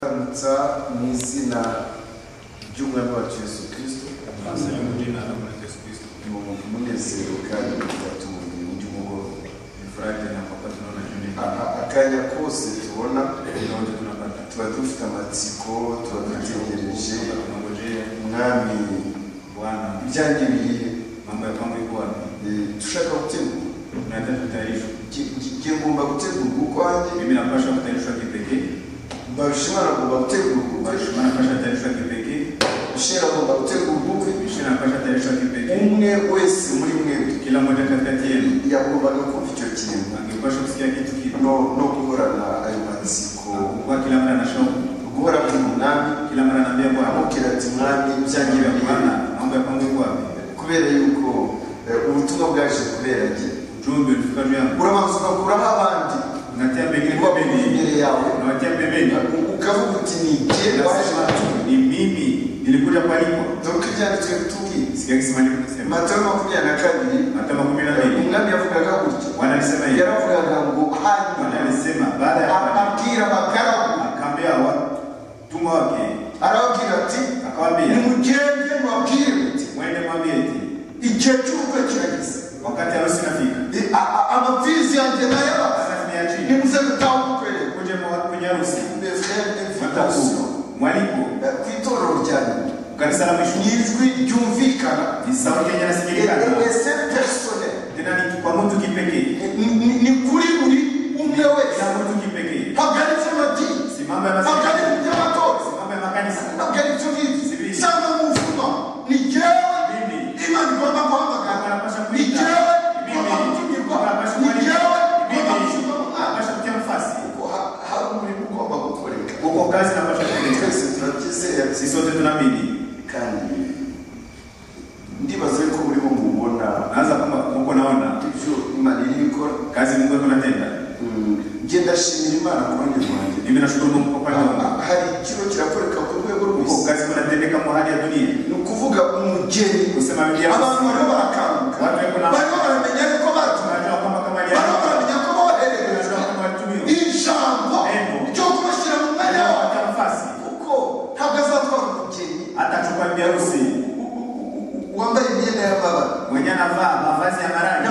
Turamutsa mu izina ry'umwami wacu Yesu Kristo Twasabye mu izina rya Muri Yesu Kristo. mu munezero kandi bigatuma mu by'umugoroba Furaha na papa tunaona nini? A- a- akanya kose tubona Ndio ndio tunapata. tuba dufite amatsiko tuba dutegereje Tunangojea mwami Bwana ibyangiriye mambo ya kwangu iko wapi? eh, dushaka gutegurwa Tunataka kutayarishwa. Nge- nge- nge ngomba gutegurwa ukwanjye Mimi napasha kutayarishwa kipekee. barusha agomba gutegurwa ukwe Mheshimiwa anapasha kutayarishwa kipekee. ushera agomba gutegurwa ukwe Mheshimiwa anapasha kutayarishwa kipekee. umwe wese muri mwebwe Kila mmoja katikati yenu yagombaga kumva icyo kintu angepasha kusikia kitu kipi? no no guhorana ayo matsiko Kwa kila mara na shauku. guhora ku munani Kila mara anaambia Bwana, amubwira ati mwami "Mambo ya byangiriye Bwana, mambo ya kwangu iko wapi?" kubera yuko eh, ubutumwa bwaje kubera jye Ujumbe ulifika juu yangu. urabanza ugakuraho abandi Unatia mbele uba kwa mbele. imbere yawe Unawatia mbele. ukavuga uti ni jye waje gutuma ni mimi nilikuja kwaliko dore ibyanditswe bitubwiye sikia kisimani kusema matayo makumyabiri na kabiri mata makumi na eh, mbili umwami yavugaga gutyo bwana alisema hivi yaravugaga ngo bwana hanyuma alisema baada ya hapa ababwira abagaragu akaambia watumwa wake arababwira ati akawaambia nimugende mubabwire muti mwende mwambie eti igihe cy'ubukwe kirageze wakati harusi inafika I- a- a- amapfizi yanjye nayaba sasa tumeachia nimuze gutaha ubukwe kuja mwa- kwenye harusi mataku ku mwaliko itorero rya nyuma kanisa la ni mwisho ijwi ryumvikana ni sauti yenye nasikilikana ese pesone tena ni kwa mtu kipekee ni kuri buri umwe wese kila mtu kipekee hagarika amadini simama ya hagarika masikio iby'abatora simama ya makanisa hagarika icyo ngicyo Sibiri. cyangwa mu mvuma ni jyewe mimi imana igomba guhamagara ni jyewe igomba gutumirwa ni jyewe igomba gushyirwa mu mwanya Kuko ha- hari umurimo ugomba gukoreka uko kazi napasha kuendelea twese turakizera sisi sote tunaamini kandi ndibaza yuko burimo mubona naanza kama uko naona ibyo imana iri gukora kazi mungu iko natenda njye ndashimira imana kurundi rwanjye mimi nashukuru mungu kwa kwani wangu Ah, hari ikintu kirakoreka ku rwego uko rw'isi kazi iko natendeka mu hali ya dunia ni ukuvuga umugeni kusema biblia abantu bariho kusema barakanguka watu wako na bariho baramenya yuko batuma tunajua kwamba kama hali bariho ya baramenya ko bohererejwe tunajua kwamba watumio ijambo Ego. ryo kubashyira mu mwanya hata wawe wata nafasi kuko ntabwo azatwara umugeni atachukua bibi harusi u- u- u- wambaye imyenda y'amabara mwenye anavaa mavazi ya nabwo marangi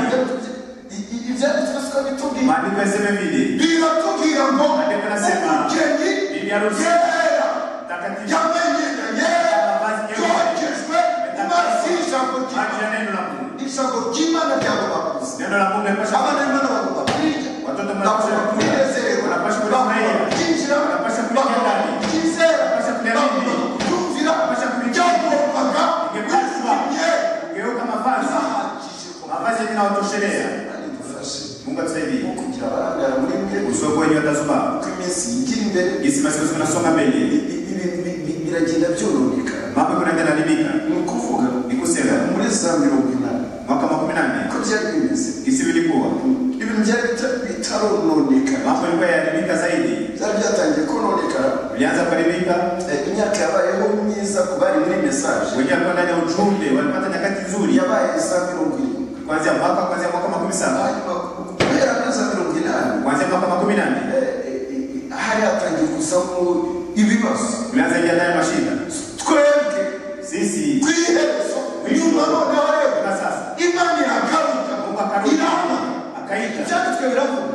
i- i- ibyanditswe siko bitubwiye maandiko yasema hivi biratubwira ngo Maandiko yanasema, umugeni bibi harusi yera takatifu yamenyena yera mavazi nyeupe yoherejwe mu mazi y'ijambo ry'Imana maji ya neno la Mungu ijambo ry'Imana ryabo bakuze neno la Mungu limepasha abana b'Imana bagomba kurya watoto bagomba mnapasha kula kwinezerwa Wanapasha kurya bagomba maembe. kuryinjiramo Wanapasha kurya bagomba ndani. kuryizera Wanapasha kurya bagomba bibiri. kuryumvira Wanapasha kurya byagombaga Ingepaswa. kwizimyera kugeuka mavazi ahagije ko mavazi yenye nawatoshelea adufashe mungu atusaidie kugira abarangara muri mwe usoko wenye watazubaa uko iminsi yigira imbere gisi masiku zinasonga mbele i- i- ibi- bi- bi- biragenda byororeka mambo kunaenda nalibika ni ukuvuga ni kusema muri za mirongo inani mwaka makumi nane uko byari bimeze gisi vilikuwa ibintu byari bita- bitarononekana mambo yalikuwa yalibika zaidi byari byatangiye kononekana ulianza kuharibika Eh, imyaka yabayeho myiza ku bari muri mesaje wenyewe walikuwa ndani ya ujumbe walipata nyakati nzuri yabaye za mirongo irindwi kuanzia mwaka kuanzia mwaka makumi saba hanyuma kubera muri za mirongo inani kuanzia mwaka makumi nane eh, eh, eh, hari hatangiye kuzamo ibibazo ulianza ingia ndani ya mashinda twebwe sisi ku iherezo nyuma none wareba kwa sasa imana iragaruka mungu akarudi irama akaita ibyanditswe biravuga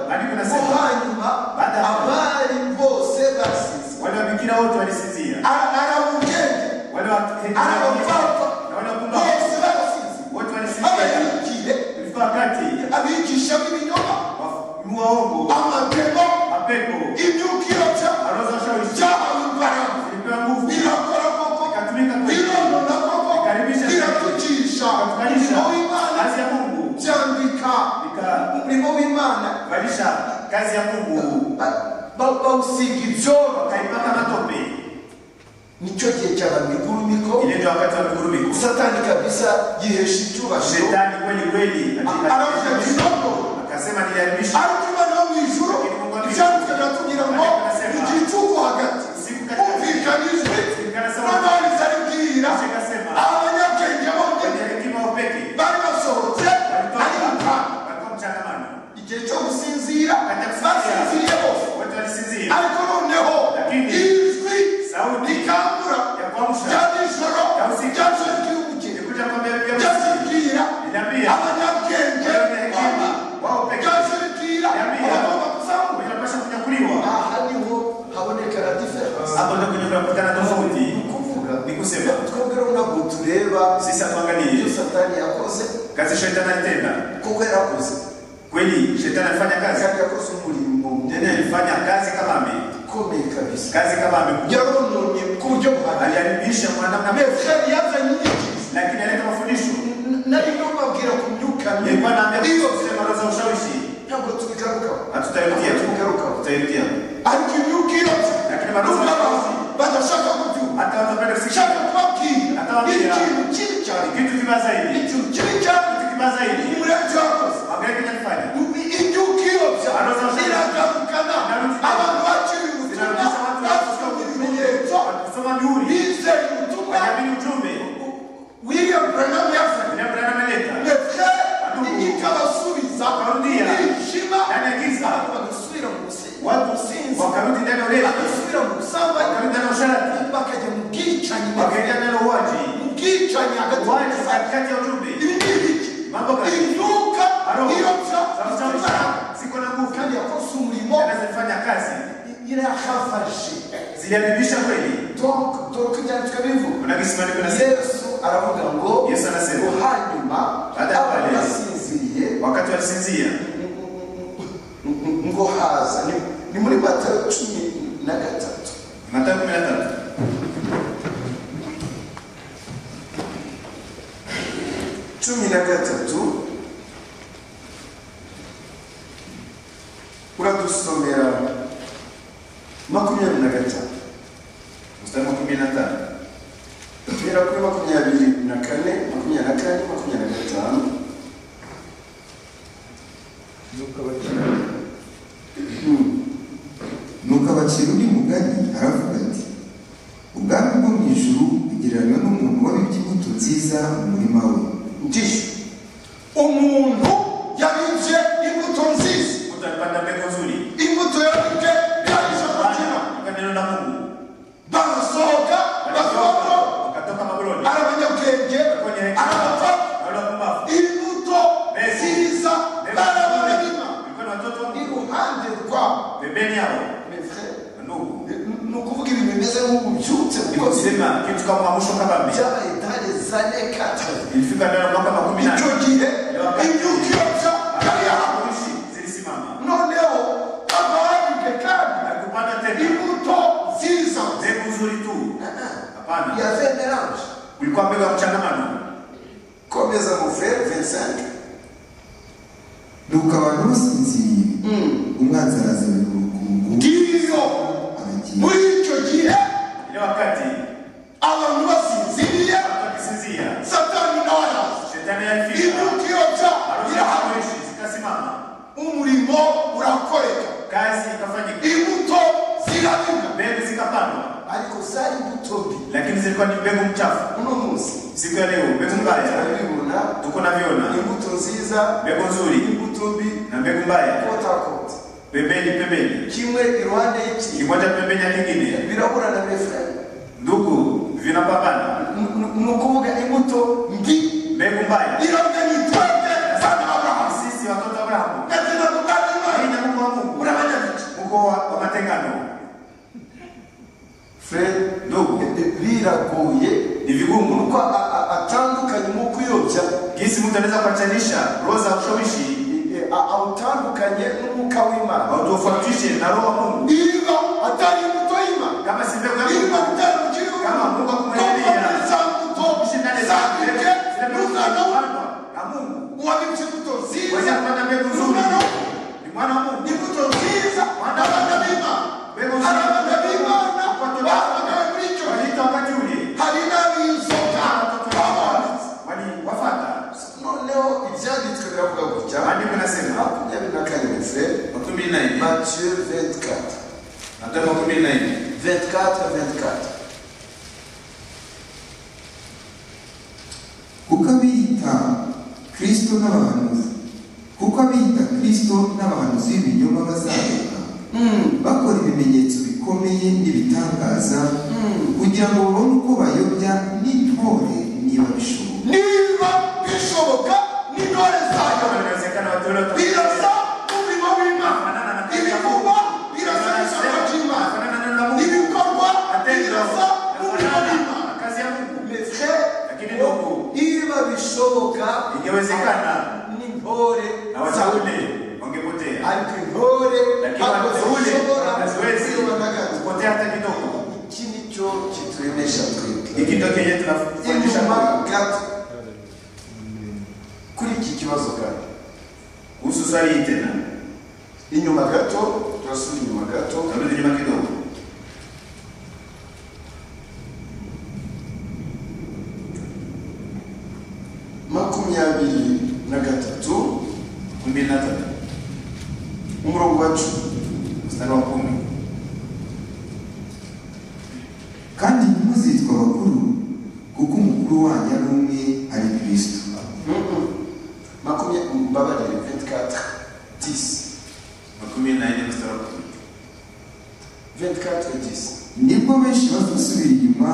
ko Maandiko yanasema hanyuma Baada ya- abari bose basize wale wabikira wote walisinzia aramugende wale wa- arabapapa na wale wapumbavu bose barasize wote walisinzia abayigire ilifika wakati abigisha b'ibinyoma muwaongo amatemo mapepo imyukiyoca aroza ushawishi byahawe imbaraga ilipewa nguvu birakora koko ikatumika kwa bironona koko Ikaribisha- biratugisha kukanisha umurimo w'imana kazi ya Mungu byambika umurimo w'imana ikavalisha kazi ya Mungu bawusiga ibyoro ukaipaka matope. nicyo gihe cyaba migurumiko Ile ndio wakati wa migurumiko. satani kabisa yihesha icyubahiro Shetani kweli kweli aravuga katika ati ntabwo akasema niliharibisha ariko imana yo mu ijuru ibyanditswe biratubwira ngo igihe cy'uko hagati kumvikana ijwi n'amariza aribwira abanyabwenge bonyine kwenye hekima upeke bari basohotse ariruka walikuwa mchangamano. igihe cyo gusinzira basinziriye bose Wote walisinzia ariko noneho ijwi hapo ndio kwenye tunakutana tofauti ni ukuvuga ni kusema twebwe ntabwo tureba sisi hatuangalii ibyo satani yakoze kazi shetani alitenda kuko yarakoze kweli shetani alifanya kazi kandi yakoze umurimo tena alifanya kazi kama ame ukomeye kabisa kazi kama ame yarononye ku buryo buhagije aliharibisha kwa namna mbaya, meferi yazanye inyigizi lakini aleta mafundisho nari nubabwira ku myuka mibi nilikuwa naambia iyo kusema roho za ushawishi ntabwo tubigarukaho hatutarudia Tugaruka. tutarudia ariko imyuka irotse Lakini bado- n'abantu badashaka kubyumva hata watapenda kusikia ushaka kubabwira Atababwira. ikintu kibi cyane kitu kibaya zaidi ikintu kibi cyane kitu kibaya zaidi umurenge wakoze angalia kinachofanya imyuka irotse iragarukana abantu bakiri ubutumwa Zinarudia watu basoma ibimenyetso kusoma mihuri bizeye ubutumwa wanaamini ujumbe william branham yazanye Bila kulala maleta. ndetse ikabasubiza Rudia. nishima Ndani ya giza bagasubira mu businzi watu businzi wakarudi ndani ya ulevi, bagasubira mu busambanyi wakarudi ndani ya usharati, bakajya mu bwicanyi wakaingia ndani ya uwaji, mu bwicanyi hagati mu uwaji busambanyi katikati ya ujumbe, ibidibiki mambo gani? imyuka Haroho irotsa za ushawishi ziko na nguvu, kandi yakoze umurimo tena zilifanya kazi, irahafashe ziliharibisha kweli. donc dore uko ibyanditswe bivuga Kuna kisimani, kuna siku. yesu aravuga ngo Yesu anasema, ngo hanyuma baada ya abantu wale- basinziriye wakati walisinzia, ngo haza Ni- ni muri matayo cumi na gatatu Mathayo 13. cumi na gatatu uradusomera makumyabiri na gatanu mstari wa kumi na tano. guhera kuri makumyabiri na kane makumyabiri na kane makumyabiri na gatanu Hmm. nuko abacira undi mugani aravuga ati ubwami bwo mu ijuru bugereranywa n'umuntu wabibye imbuto nziza mu murima we ndishe umuntu yabibye imbuto nziza Mtu alipanda mbegu nzuri, imbuto yabibye yabije kugira Bwana, kwa neno la Mungu barasohoka Wakatoka- bakavamo wakatoka Babuloni, ari abanyabwenge ari abapfa wale wa pumbavu. imbuto nziza barabarima Walikuwa ni watoto iruhande rwabo pembeni yao, mefere ndugu ni ukuvuga ibintu bimeze nk'ububyutse Ni rwose kusema kitu kama mwisho kama mimi. byabaye dare zanekata Ilifika ndani ya mwaka makumi nane. icyo gihe imyuka irotsa yari yahawe Hakuishi, zilisimama. noneho abahabwe kandi Hakupanda tena. imbuto nziza Mbegu nzuri tu. Hapana. yavemeranje Kulikuwa mbegu ya mchangamano. komeza mufere vincent nuko abantu basinziriye umwanzi araza mu rukungu ngiyo aragiye muri icyo gihe Ile wakati abantu basinziriye watu wakisinzia, satani nawe araza shetani alifika. imyuka irotsa Harusi irahawe hakuishi, zikasimama. umurimo urakoreka Kazi ikafanyika. imbuto zirabina Mbegu zikapandwa. ariko zari imbuto mbi Lakini zilikuwa ni mbegu mchafu. uno munsi Siku ya leo mbegu mbaya turabibona tuko naviona. imbuto nziza Mbegu nzuri imbuto mbi na mbegu mbaya kotakota pembeni pembeni, kimwe iruhande y'ikindi kimoja pembeni ya kingine. birabura na mefere Ndugu vinapambana. ni ukuvuga imbuto mbi mbegu mbaya. iravye ni twende sana abrahamu Sisi watoto wa Abrahamu gatena kugana imana haina Mungu wa Mungu, urabanya biki uko wa wa matengano. fred Ndugu, biragoye ni vigumu uko a- a- atandukanye mu kuyobya jinsi mtu anaweza kuachanisha roho za ushawishi eh, eh, a- awutandukanye n'umwuka w'imana autofautishe na roho wa Mungu, iba atari imbuto y'imana kama si mbegu ya iba Mungu. bitari mu gihugu Kama Mungu akumwelezea. Tofauti za mbuto Ushindane sana mbegu zabibwe zile mbegu n'umwana w'umuntu zilizopandwa na Mungu. uwabibye imbuto nziza Waweza kupata mbegu nzuri, n'umwana w'umuntu ni mwana wa Mungu. imbuto nziza abana b'imana Mbegu nzuri. abana b'imana Watoto babagawe muri icyo gihe Walita wakati ule hari n'ab'inzoka watoto babona wa- waliwafata. noneho ibyanditswe biravuga gutya Maandiko yanasema makumyabiri na kane mese makumi na nne matiyo 24 Mathayo makumi na nne 24 24 kuko abiyita kristo n'abahanuzi kuko abiyita kristo n'abahanuzi b'ibinyoma bazamuka bakora ibimenyetso bikomeye n'ibitangaza kugira ngo babone uko bayobya n'intore niba bishoboka niba bishoboka n'intore zayo inawezekana watu wale watakuwa- birasa umurimo w'imana ibivugwa birasa n'ijambo ry'imana ibikorwa ingewezekana n'intore abatahude wangepotea ariko intore lakini ntabwo watahude zishobora haziwezi kuyoba na gato kupotea hata kidogo iki nicyo kiturenesha twebwe ikitokeye tunafundisha inyuma kweli. gato kuri iki kibazo gato kuhusu swali hii tena inyuma gato turasubira inyuma gato tarudi nyuma kidogo makumyabiri na gatatu kumi na tatu umurongo wa cumi mstari wa kumi kandi ntimuzitwe abakuru kuko umukuru wanyu ari umwe ari kristo makumyabiri mbabarire 24 10 makumi na nne mstari wa kumi 24 10 nibwo benshi bazasubira inyuma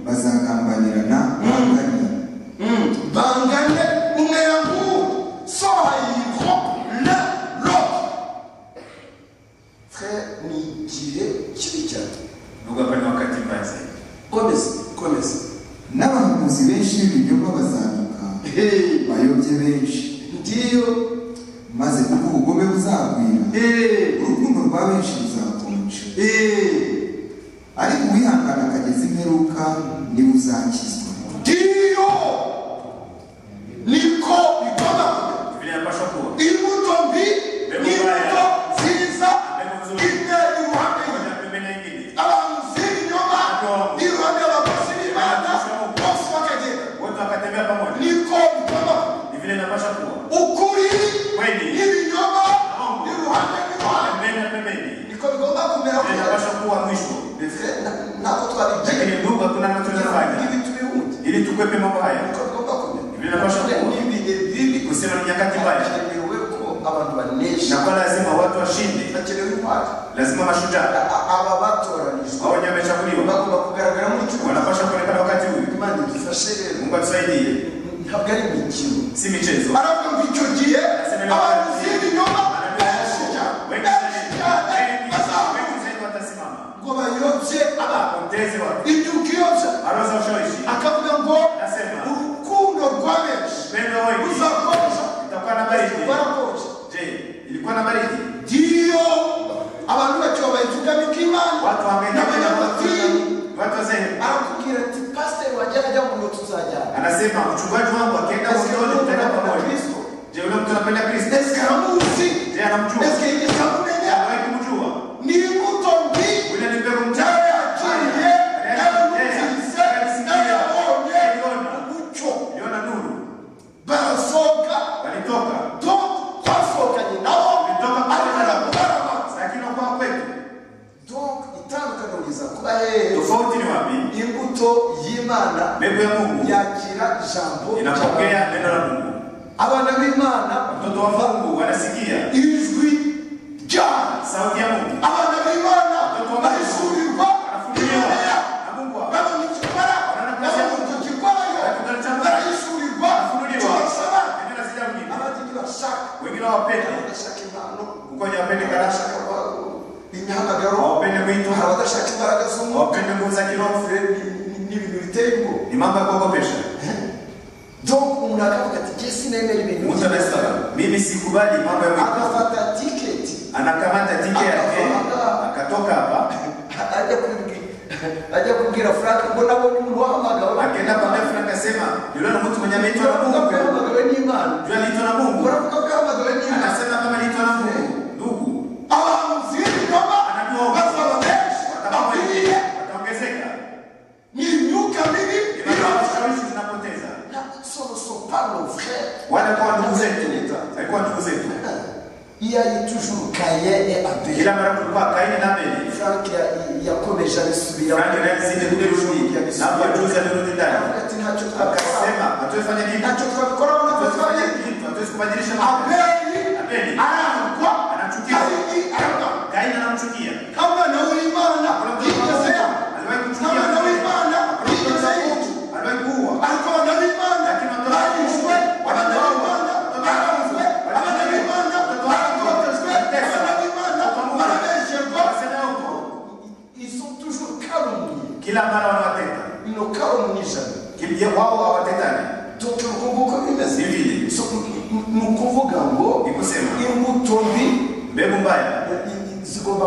bazagambanirana bangane bangane umwe yamuwe soyiro le lo frère ni igihe kibi cyane ndugu hapa ni wakati mbaya zaidi komeza komeza n'abahanuzi benshi b'ibinyoma bazanuka Hey, bayobye benshi ndiyo maze kuko ubugome buzagwira Hey, urukundo rwa benshi ruzakonja hey. ariko uwihangana akageza imperuka niwe uzakizwa ndiyo niko bikomeye vile inapaswa kuwa imbuto mbi n'imbuto nziza itera iruhande na rwe pembeni nyingine abamuzi b'ibinyoma n'iruhande y'abakozi b'imana bose bakagenda wote wakatembea pamoja niko bikomeye ni vile inapaswa kuwa ukuri kweli n'ibinyoma n'iruhande rw'imana pembeni na pembeni niko bigomba kumera vile kugera inapaswa kuwa mwisho Le frère, na- nako twabigira lakini ndugu hakuna anachofanya ibitu biwundi ili tukwepe mambo haya niko bigomba kumera vile inapaswa kuwa ni ibihe bibi kusema ni nyakati mbaya hakenewe ko abantu banesha na kwa lazima watu washinde hakenewe intwari lazima mashujaa A- a- aba batoranijwe hao wenye wamechaguliwa bagomba kugaragara muri cyo wanapaswa kuonekana wakati huyu imana idufashe rero mungu atusaidie ntabwo ari imikino si michezo ariko ngo icyo gihe abamuzi b'ibinyoma benshi cyane Wengi benshi zaidi- cyane wengi- bazamuka wengi zaidi watasimama ngo bayobye abantu wapoteze watu ibyo ukiyobya aroza ushawishi akavuga ngo Nasema. urukundo rwa benshi upendo wengi ruzakonja itakuwa na baridi rwarakonja je ilikuwa na baridi ndiyo abantu bakiba bayivugamo ikimana watu wangeenda kwenda n'abanyamadini kwa- watu wazee arakubwira ati pasiteri wajyana ajya mu ngo tuzajyana anasema mchungaji wangu akienda Yes, motoni Mungu tutaenda anapenda pamoja Kristo. je yule mtu anapenda kristo esike aramuzi je anamjua esike yigeze amumenya awaye kumjua ni imbuto mbi yule ni mbegu nawe mtaya yakiriye nawe nawe yabonye umucyo yona nuru barasohoka walitoka do twasohokanye nabo Bitoka kwa ariko Bwana. nabwo lakini kwa kwetu donk itandukaniriza kuba hehe tofauti ni wapi imbuto y'imana mbegu ya mungu yakira ijambo ry'abantu. inapokea neno la mungu abana b'imana mtoto wa mungu wanasikia ijwi ryabo sauti ya mungu abana b'imana bahishurirwa anafunuliwa imbere yabo na mungu wa- baba mukikora nabo mukikikorayo barahishurirwa cyose abana Neno la sija mjini. abandi ntibashaka wengine wapenda abadashaka impano kukonya wapende karasha abadashaka imihamagaro wapende hari kuitwa abadashaka imbaraga z'umwuka wapende nguvu za kiroho Rero ni ni- ni ibintu biteye ubwoba ni mambo ya kuogopesha donk umuntu akavuga ati jye sinemera ibintu mtu anasema mimi sikubali mambo ya mwitu agafata tiketi anakamata tike yake akatoka hapa ajya kubwira ajya kubwira frank ngo nabonye umuntu wahamagawe akienda kwambia frank asema yule ni mtu mwenye ameitwa na uravuga ko mungu yahamagawe n'imana yule aliitwa na mungu uravuga ko yahamagawe n'imana anasema kama aliitwa na mungu ndugu abantu zirikoma bazaba benshi bakwiriye wataongezeka ni imyuka mibi inaashawishi zinapoteza na soroso pano frere wale kwa ndugu zetu alikuwa ndugu zetu iyayi toujours kayene abere kila mara kulikuwa kaini na abeli frank ya- yakomeje abisubiramo Frank yazindi kuri Rubik, ntabwo acuruza n'urundi ndani. Aravuga ati ntacyo twakora akasema hatuwefanya kitu ntacyo twabikoraho ntacyo hatuwefanya twabikoraho kitu hatuwezi kubadilisha mambo abeli arangwa kayini arangwa kaini anamchukia nk'umwana w'imana yigeze aliwahi kumchukia nk'umwana w'imana yigeze yinjira Mungu. aliwahi kuua ariko abana b'imana barishwe abana b'imana baranzwe abana b'imana baratotejwe abana b'imana barabesherwa Wasema huko ils sont toujours calomniés kila mara wanawateta ils ne calomnient jamais Kimje- wao hawatetani Toka ubukungu uko bimeze Sivile. So, ni- ni ukuvuga ngo Ni kusema. imbuto mbi Mbegu mbaya i- i- zigomba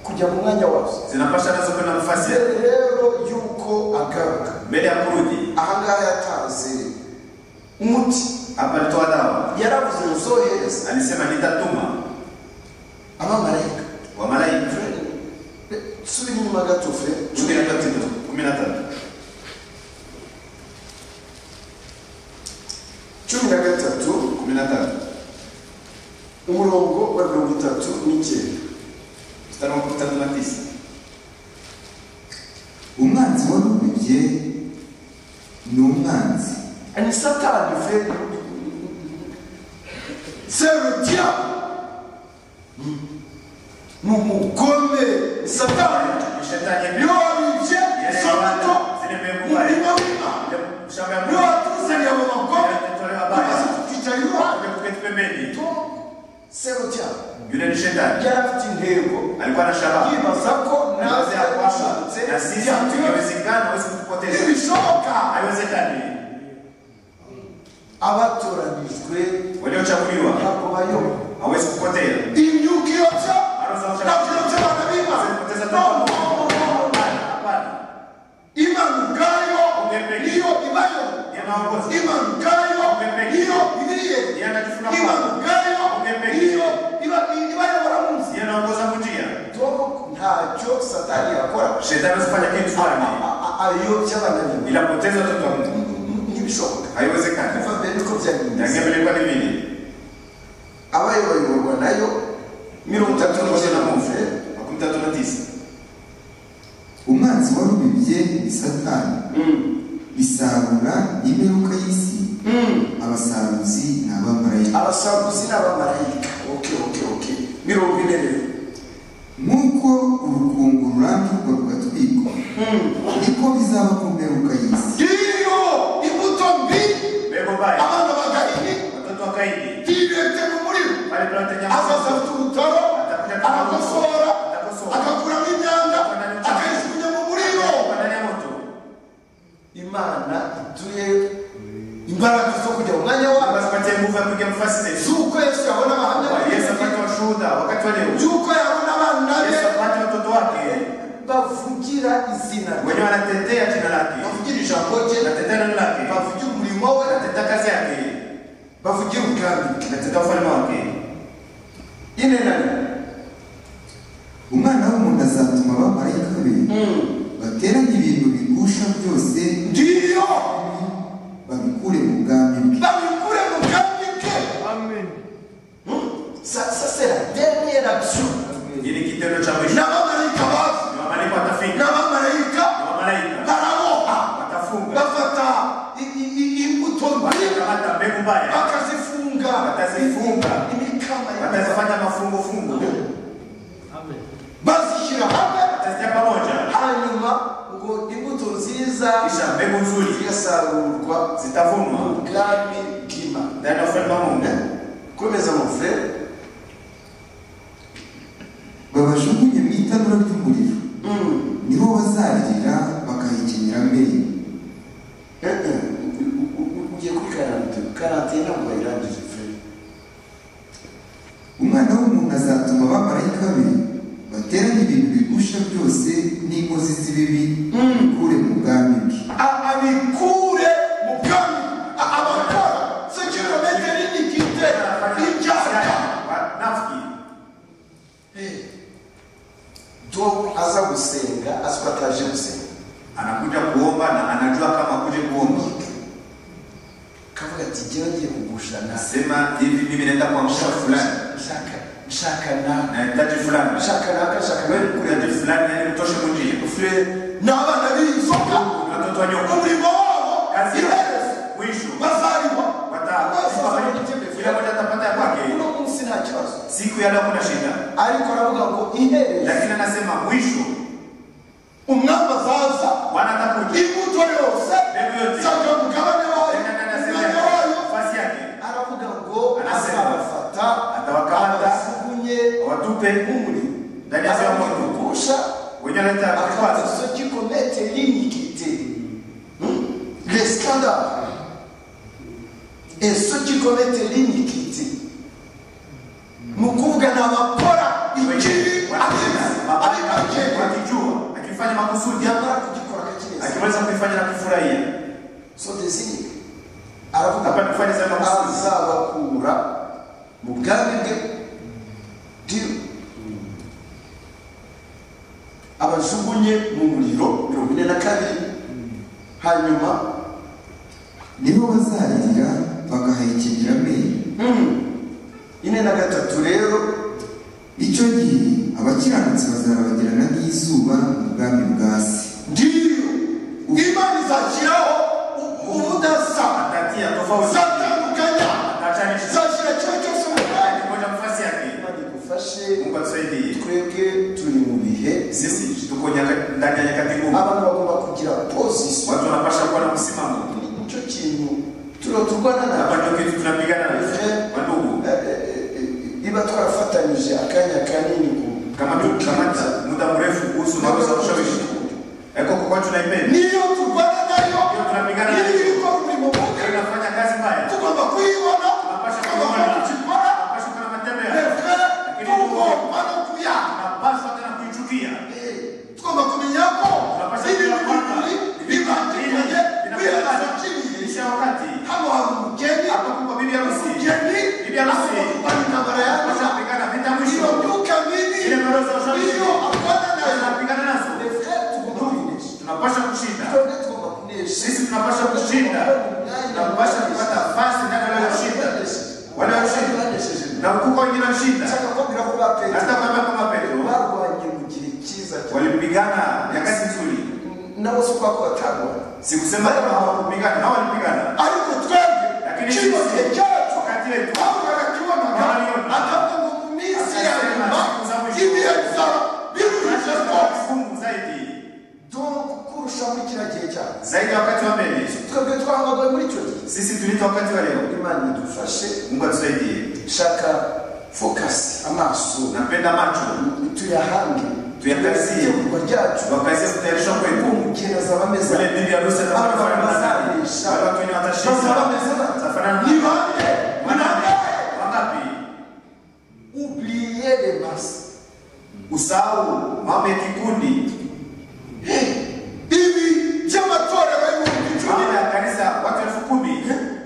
kujya mu mwanya wazo zinapashana nazo kwenda nafasi mbere rero y'uko agaruka mbele ya kurudi. ahangaha yatanze umuti Hapa alitoa dawa, yaravuze nzohereza alisema nitatuma abamarayika wamalaika. Fred, be- subira inyuma gato Fred. Kumi na tatu, kumi na tatu, cumi na gatatu kumi na tatu, umurongo wa mirongo itatu n'icyenda mstari wa kumi na tatu na tisa. umwanzi wari ubibye ni umwanzi ni satani Fred. C'est le diable. Nous vous connaissons. Satan. Ni shetani Yo yeye. alijie somato. Zile mbegu mbaya. Ulima wima. Ile shamba ya Yo mbegu. atuzali ya mama kwa. Yalitolewa Kwa baya. sababu kichaiwa. Ile kuketi pembeni. To, sero cyabo Yule ni shetani. yari afite intego Alikuwa na shabaha. yibaza ko naza Anawaza ya kwamba yashutse na sisi ingewezekana hawezi kutupoteza. Ilishoka. Haiwezekani. abatoranijwe Waliochaguliwa ntabwo bayoba hawezi kupotea. Inyuki yote. Hawezi Na kiyote kupoteza wanabima. No, tatu. no, no, no. Hapana, hapana. Imani ngayo. Ungepeke. Ndiyo imayo. Ni maongozi. Imani ngayo. Ungepeke. Ndiyo iliye. Yeye anatufuna Imani kwa. ngayo. Ungepeke. Ndiyo iba- ibayobora mu nzira. Yeye anaongoza kutia. tom ntacyo satani yakora Shetani asifanye kitu fulani. A- a- ayobya abana be Bila poteza watoto wa Mungu. ntibishoboka Haiwezekani. kuva mbere niko byagenze Yangepelekwa ni nini? abayo bayoborwa nayo mirongo itatu n'icyenda mu Mungu. Fred. Makumi tatu na tisa. umwanzi wari ubibye ni satani bisarura imperuka y'isi abasaruzi ni abamarayika abasakuzi n'abamarayika oke oke oke mirongo ine rero nk'uko urukungu rurambirwa rugatwikwa niko bizaba ku mperuka y'isi Ndiyo imbuto mbi Mbegu mbaya. abana bagahini Watoto wa Kaini. ntibete mu muriro Bali tunatenya azaza Mungu. afite urutaro arakosora Atakosora. agakuramo imyanda akayijugunya mu muriro Kwa ndani ya moto. imana iduhe imbaraga zo kujya mu mwanya wayo Basipatie nguvu ya kuingia mfasi zetu. z'uko yesu yabona abahamya ba Yesu Yesu, apate washuhuda wakati wa leo. by'uko yabona abana be Yesu apate watoto wake bavugira izina rye wenye wanatetea jina lake, bavugira ijambo rye wanatetea neno lake, bavugira umurimo we wanatetea kazi yake, bavugira ubwami bwe wanatetea ufalme wake. ine na rimwe umwana w'umuntu azatuma abamarayika be bateranye ibintu bigusha byose ndiyo babikure mu bwami bwe babikure mu bwami bwe Sa- sa c'est la dernière action Hii ni kitendo cha mwisho. n'abamarayika bazi Ni Wamaliko watafika, n'abamarayika Ni wamalaika baraboha watafunga, bafata i- i- i- imbuto mbi watakamata mbegu mbaya, bakazifunga Bakazifunga. imikama y'imikama. watazifanya mafungu fungu, bazishyira hamwe watazitia pamoja, hanyuma ngo imbuto nziza kisha mbegu nzuri zigasarurwa mu zitavunwa bwami bw'imana ndani ya ufalme wa Mungu. komeza mu frere babajugunye mu itanura ry'umuriro niho bazarira bakahikenera mbere ugiye kuri karate karate ntabwo bayirangije frere umwana w'umuntu azatuma abamarayika be bateranye ibintu bigusha byose n'inkozi z'ibibi babikure mu bwami bwe A- abikure mu bwami A- abakora sekirometero n'igite ibyaka Wanafiki do aza gusenga azi ko ataje gusenga anakuja kuomba na anajua kama kuje kuomba, kavuga ati jyewe ngiye kugusha nase nasema hivi, mimi naenda kwa mshaka fulani nshaka nshaka na nahitaji fulani nshaka naka nshaka na nahitaji fulani, yani mtoshe kunjia frere n'abana b'inzoka watoto wa nyoka umurimo wabo kazi iherezo mwisho bazariwa wata kila mmoja atapata ya kwake. uno munsi nta kibazo Siku ya leo kuna shida, ariko aravuga ngo iherezo lakini anasema mwisho umwami azaza Bwana atakuja, imbuto yose Mbegu yote. zaga mugabane wayo Tena na sema umwanya wayo nafasi yake aravuga ngo Anasema. azabafata Atawakamata. abajugunye watupe umurimo ndani ya ziwa moto, azabagusha wenye wanaleta akabaza vikwazo so kikomete l'iniquité Hmm? les scandales eso gikomete linyikiti ni ukuvuga ni abakora ikibi abibagenda akijua akifanya makusudi yamara kugikora akakineza akiweza kuifanya na kufurahia so desire aravuga Hapa tufanye sana makusudi. azabakura mu bwami bwe diyo abajugunye mu muriro mirongo ine na kabiri hanyuma nibo bazarira bagahekenya amenyo mm, ine na gatatu rero icyo gihe abakiranutsi bazarabagirana nk'izuba mu bwami bwa se ndiyo imana izashyiraho ubudasa atatia tofauti zatandukanya atachanisha izashyira ikigo cyose mu mwanya kimoja nafasi yake imana igufashe Mungu atusaidie twebwe turi mu bihe sisi tuko nyaka- ndani ya nyakati ngumu abantu bagomba kugira pozisiyo watu wanapasha kuwa na msimamo ni cyo kintu turo turwana na hapa ndio kitu tunapigana nacho wandugu Eh, eh, eh, iba twarafatanyije akanya kanini ku- kama tu kama tu- muda mrefu kuhusu mambo za ushawishi eko kwa watu naipenda niyo turwana nayo Ndio tunapigana nayo. niyo iri mu buge inafanya kazi mbaya tugomba kuyibona Tunapasha tugomba kuibona. kugikora Tunapasha kuwa na matembea reve Lakini tugomba no kuyanga tunapaswa tena kuichukia tugomba kumenya ko Tunapasha ibi kugira kwamba bibiri bibandikiye birazakiriye isha wakati hano hari umugeni hapa kuko bibi harusi umugeni Bibi harusi. ari intambara Tunapasha yanza kupigana vita iyo mwisho myuka mibi Ile roho za ushawishi. iyo arwana nayo tunapigana nazo tunapasha kushinda sisi tunapasha kushinda tunapasha kupata nafasi ndani ya kushinda wale washinda na kuko wengine washinda hata kama kama Petro walipigana nyakati nzuri sikusema kama hawakupigana na walipigana ariko twebwe Lakini kino sisi- gihe cyacu wakati wetu ahubwo arakibonaga Barabibona. akavuga ngo mu minsi ya Akasema, nyuma "Siku za mwisho." ibihe bizaba biruhije tunashinda kwa rwose kifungu zaidi dore kurusha muri kiriya gihe cyacu zaidi ya wakati wa mbele twebwe twahangagaye muri icyo gihe sisi tulita wakati wa leo imana idufashe Mungu atusaidie shaka fokasi amaso napenda macho tuyahange Tuyakasiye. ibikorwa ryacu wakaisia kutayarishwa kwetu umugeni azaba ameze ule bibi harusi abantu atakayofanana naye. bazarisha Wale watu wenye watashinda bazaba ameze Watafanana ni naye. bande Wangapi? banagaye Wangapi? ubliyere basi usahau mambo ya kikundi ibi by'amatorero y'ibihumbi icumi mambo ya kanisa watu elfu kumi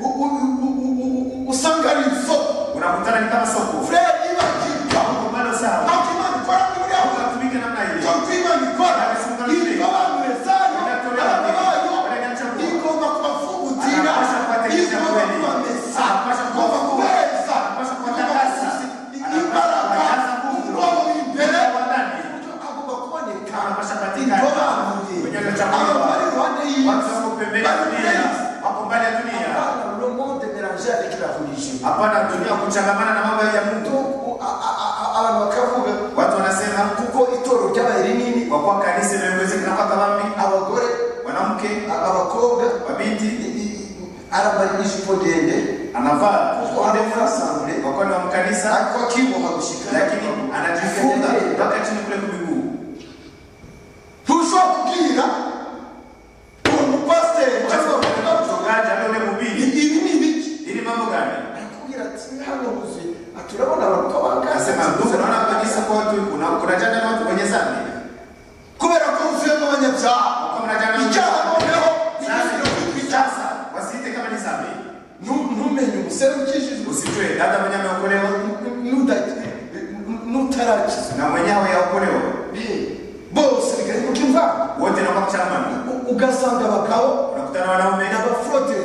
u- u- u- u- u- u- usanga ari isoko unakutana ni kama soko furere ibagirwa bado usahau ntacyo imana ikora muri abo ukatumike namna hiyo icyo imana ikora ibirobanure zayo abantu bayo igomba kubavugutira igomba kubamesa igomba kubeza imbaraga umwobo w'imbere agomba kuboneka irobanuye abantu bari iruhande watu y'isi wako pembeni ya bari dunia benshi wako mbali ya dunia Hapana, ulimwengu umerangia avec la religion. hapana dunia kuchangamana na mambo ya mungu Donc, a- a- a- abantu bakavuga watu wanasema kuko itorero ryabaye rinini kwa kuwa kanisa imeongezeka kwa kambi abagore mwanamke a- abakobwa wabinti i- i- arambara ijipo ndende anavaa kuko arafasangure kwa kuwa ni wa mkanisa ariko akigomba gushikana lakini anajifunga mpaka chini kule kumiguu. ntushobora kubwira uwo mupasiteri cyangwa Lazima uende kwa umuganga mchungaji ambaye ule ngo mhubiri, ibi ni ibiki ili mambo gani? arakubwira ati hano huzuye ati urabona abantu ko bangaza Anasema ndugu, naona kabisa kwa watu kuna kuna jana na watu kwenye zambi kubera ko huzuyemo abanyabyaha wako mnajana na icyaha noneho Sasa. icyasa sasa, wasiite kama ni zambi. Nu- numenye umusore ukijijwe Usitwe dada mwenye ameokolewa nuda- nutarakizwa na mwenyewe yaokolewa bose bigahinduka imvanga wote na mchama U- ugasanga abagabo unakutana wanaume na n'abafurode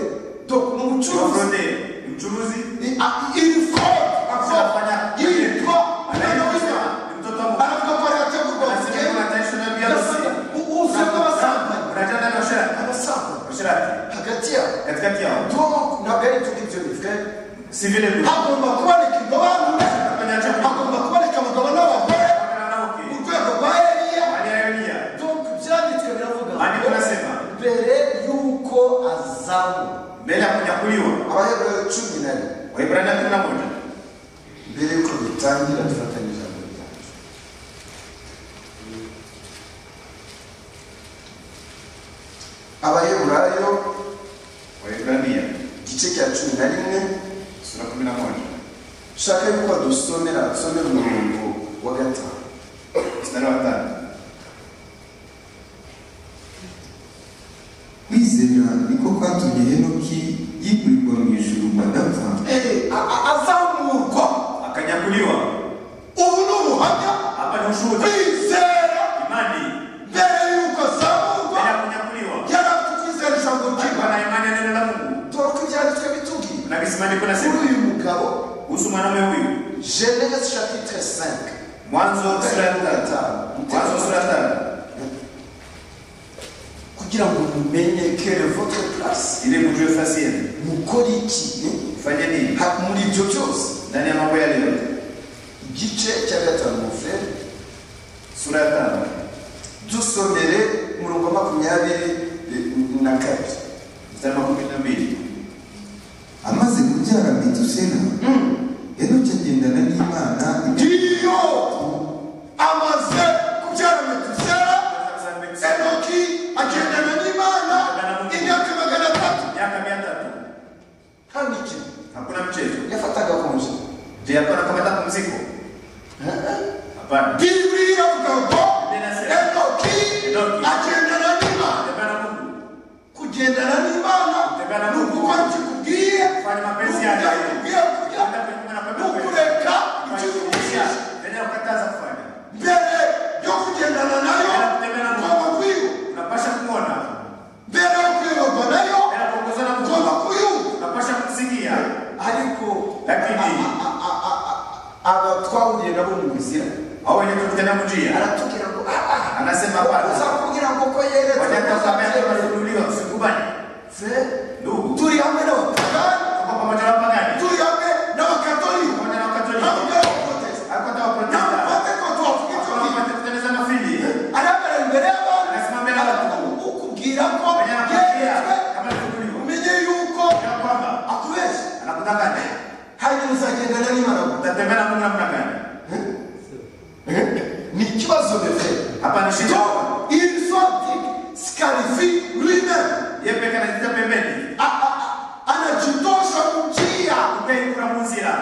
dok ni ubucuruzi wafronde mchuruzi I- a- iri frode Anafanya- yitwa anaitwa mtoto wa Mungu aravuga ko arategurwa anasema ubugeni kuna taifa na biarusi uzuye bw'abasambanyi unajana na ushirati abasambanyi ushirati hagati yabo katikati yao donc ntabwo ari tuko ibyo bivuga si vile tu hagomba kuboneka indobanure kwenye chama hagomba kuboneka abagabo n'abagore kana naoki mu rwego rwa eliya aliyelia Donc, byanditswe biravuga Maandiko yanasema mbere y'uko azamu mbele ya kunyakuliwa abayobora cumi na rimwe Waibrania kumi na moja mbere y'uko bitangira dufatanyije ijambo ryacu abayeburayo Waibrania igice igice cya cumi na rimwe sura kumi na moja ushaka yuko dusomera dusomera umurongo wa gatanu mstari wa tano kwizera niko kwatumye henoki yikurirwa mu ijuru ngo adapfa Eh, a- a- azamurwa akanyakuliwa. ubu ni ubuhamya Hapa ni ushuhuda, kwizera imani mbere y'uko azamurwa mbele ya kunyakuliwa. yari afite ukwizera ijambo ry'imana Alikuwa na imani ya neno la Mungu turuka ibyanditswe bitubwiye na kisimaandiko na kuri siku uyu mugabo kuhusu mwanamume huyu. geneze chapitre 5 Mwanzo sura ya Gatanu. Mwanzo sura ya tano kugira ngo mumenye kere votre place ili mjue nafasi yenu. mukora iki ni? Mfanye nini Ha- muri ibyo byose ndani ya mambo yale yote. igice cya gatanu mufere sura ya tano dusomere umurongo wa makumyabiri eh, na kabiri mstari wa kumi na mbili amaze kubyara metusela henoki agendana n'imana ngiyo amaze kubyara metusela enoki agendana n'imana imyaka magana atatu miaka mia tatu hano ikintu hakuna mchezo yafataga konje je hapana kamata pumziko hapana bibiri iravuga ngo enoki agendana n'imana tembea na mungu kugendana n'imana ni ugukora ikikubwiye fanya ni mapenzi yake ukurya ikubwiye kurya Enda kwenye ni Mungu na kwenda kwenye- ukureka Fanya ikikubwiye kusikia. Endelea kukataza kufanya mbere yo kugendana nayo ngomba kwiba unapasha kumwona mbere yo kuyoborwa nayo Mbele ya kuongozwa na ngomba mungu kuyumva unapasha kumsikia ariko lakini abatwahuriye nabo mu nzira au wenye kukutana mjia aratubwira ngo "Ah, ah, anasema hapana uzakubwira ngo ko yeretse wanyatazamea wanunuliwa usikubali Fre- ndugu turi hamwe n'abapagani tuko pamoja na wapagani turi hamwe n'abakatolika pamoja na wakatoliki hamwe n'abaprotesita alikuwa na waprotestani n'abapentekote bavuga icyo gihe kutengeneza mafili arabara imbere Anasema y'abantu mbere y'abantu. ukubwira ko wenye anakwambia yeretswe kama nikuliwa umenye yuko ya kwamba akubeshya anakudanganya hanyuma uzagendana n'imana gute utatembea na Mungu namna gani ni ikibazo bebe hapa ni shida Donc, il sortit, scarifie lui-même. yeye peke anajitia pembeni A- a- a- Anajitosha kumjia upei kuna muzira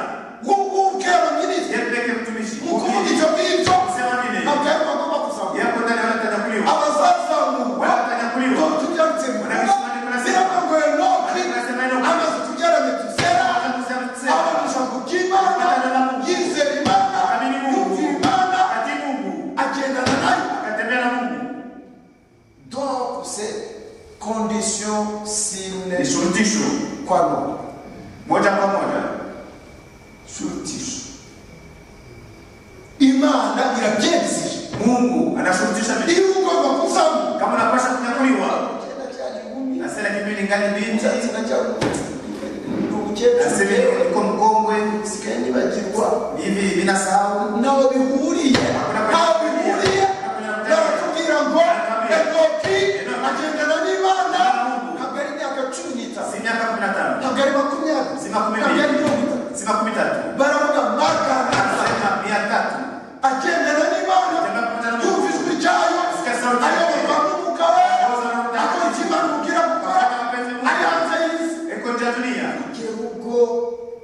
kumkera ministre yeye peke mtumishi mukuru Ukiri. icho kicho Sema nini akaekwa kama kusahau. yeye kwa ndani wala atakuliwa Abazali za Mungu wala atakuliwa tujya mtemura bila mambo ya Enoki amazitujyara Hata mitusera kusema tusema abamisha kukimana yizera Imana Amini Mungu. kumvira Imana ati Mungu agendana nayo akatembea na Mungu donc c'est condition sine ni shurutisho qua non moja kwa moja shurutisho Imana irabyemesije Mungu anashurutisha mimi iyo ugomba kuzamuka kama unapasha kunyakuliwa Icyenda cyari inkumi. nasela kipindi ngali binti Icyatsi na cyari inkumi. Ni umukecuru nasema yewe. niko mkongwe Usigaye nibagirwa hivi vinasahau nawe bihuriye ntaho bihuriye baratubwira ngo enoki agendana n'imana ntabwo ari imyaka cumi n'itanu si miaka kumi na tano ntabwo ari makumyabiri si makumi ntabwo ari mirongo mbili itatu si makumi tatu baravuga magana anasema mia tatu agendana n'imana yumva ijwi ryayo ayoborwa n'umwuka we akora ikimana kubwira gukora ari hanze y'isi iko nje ya dunia kugera ubwo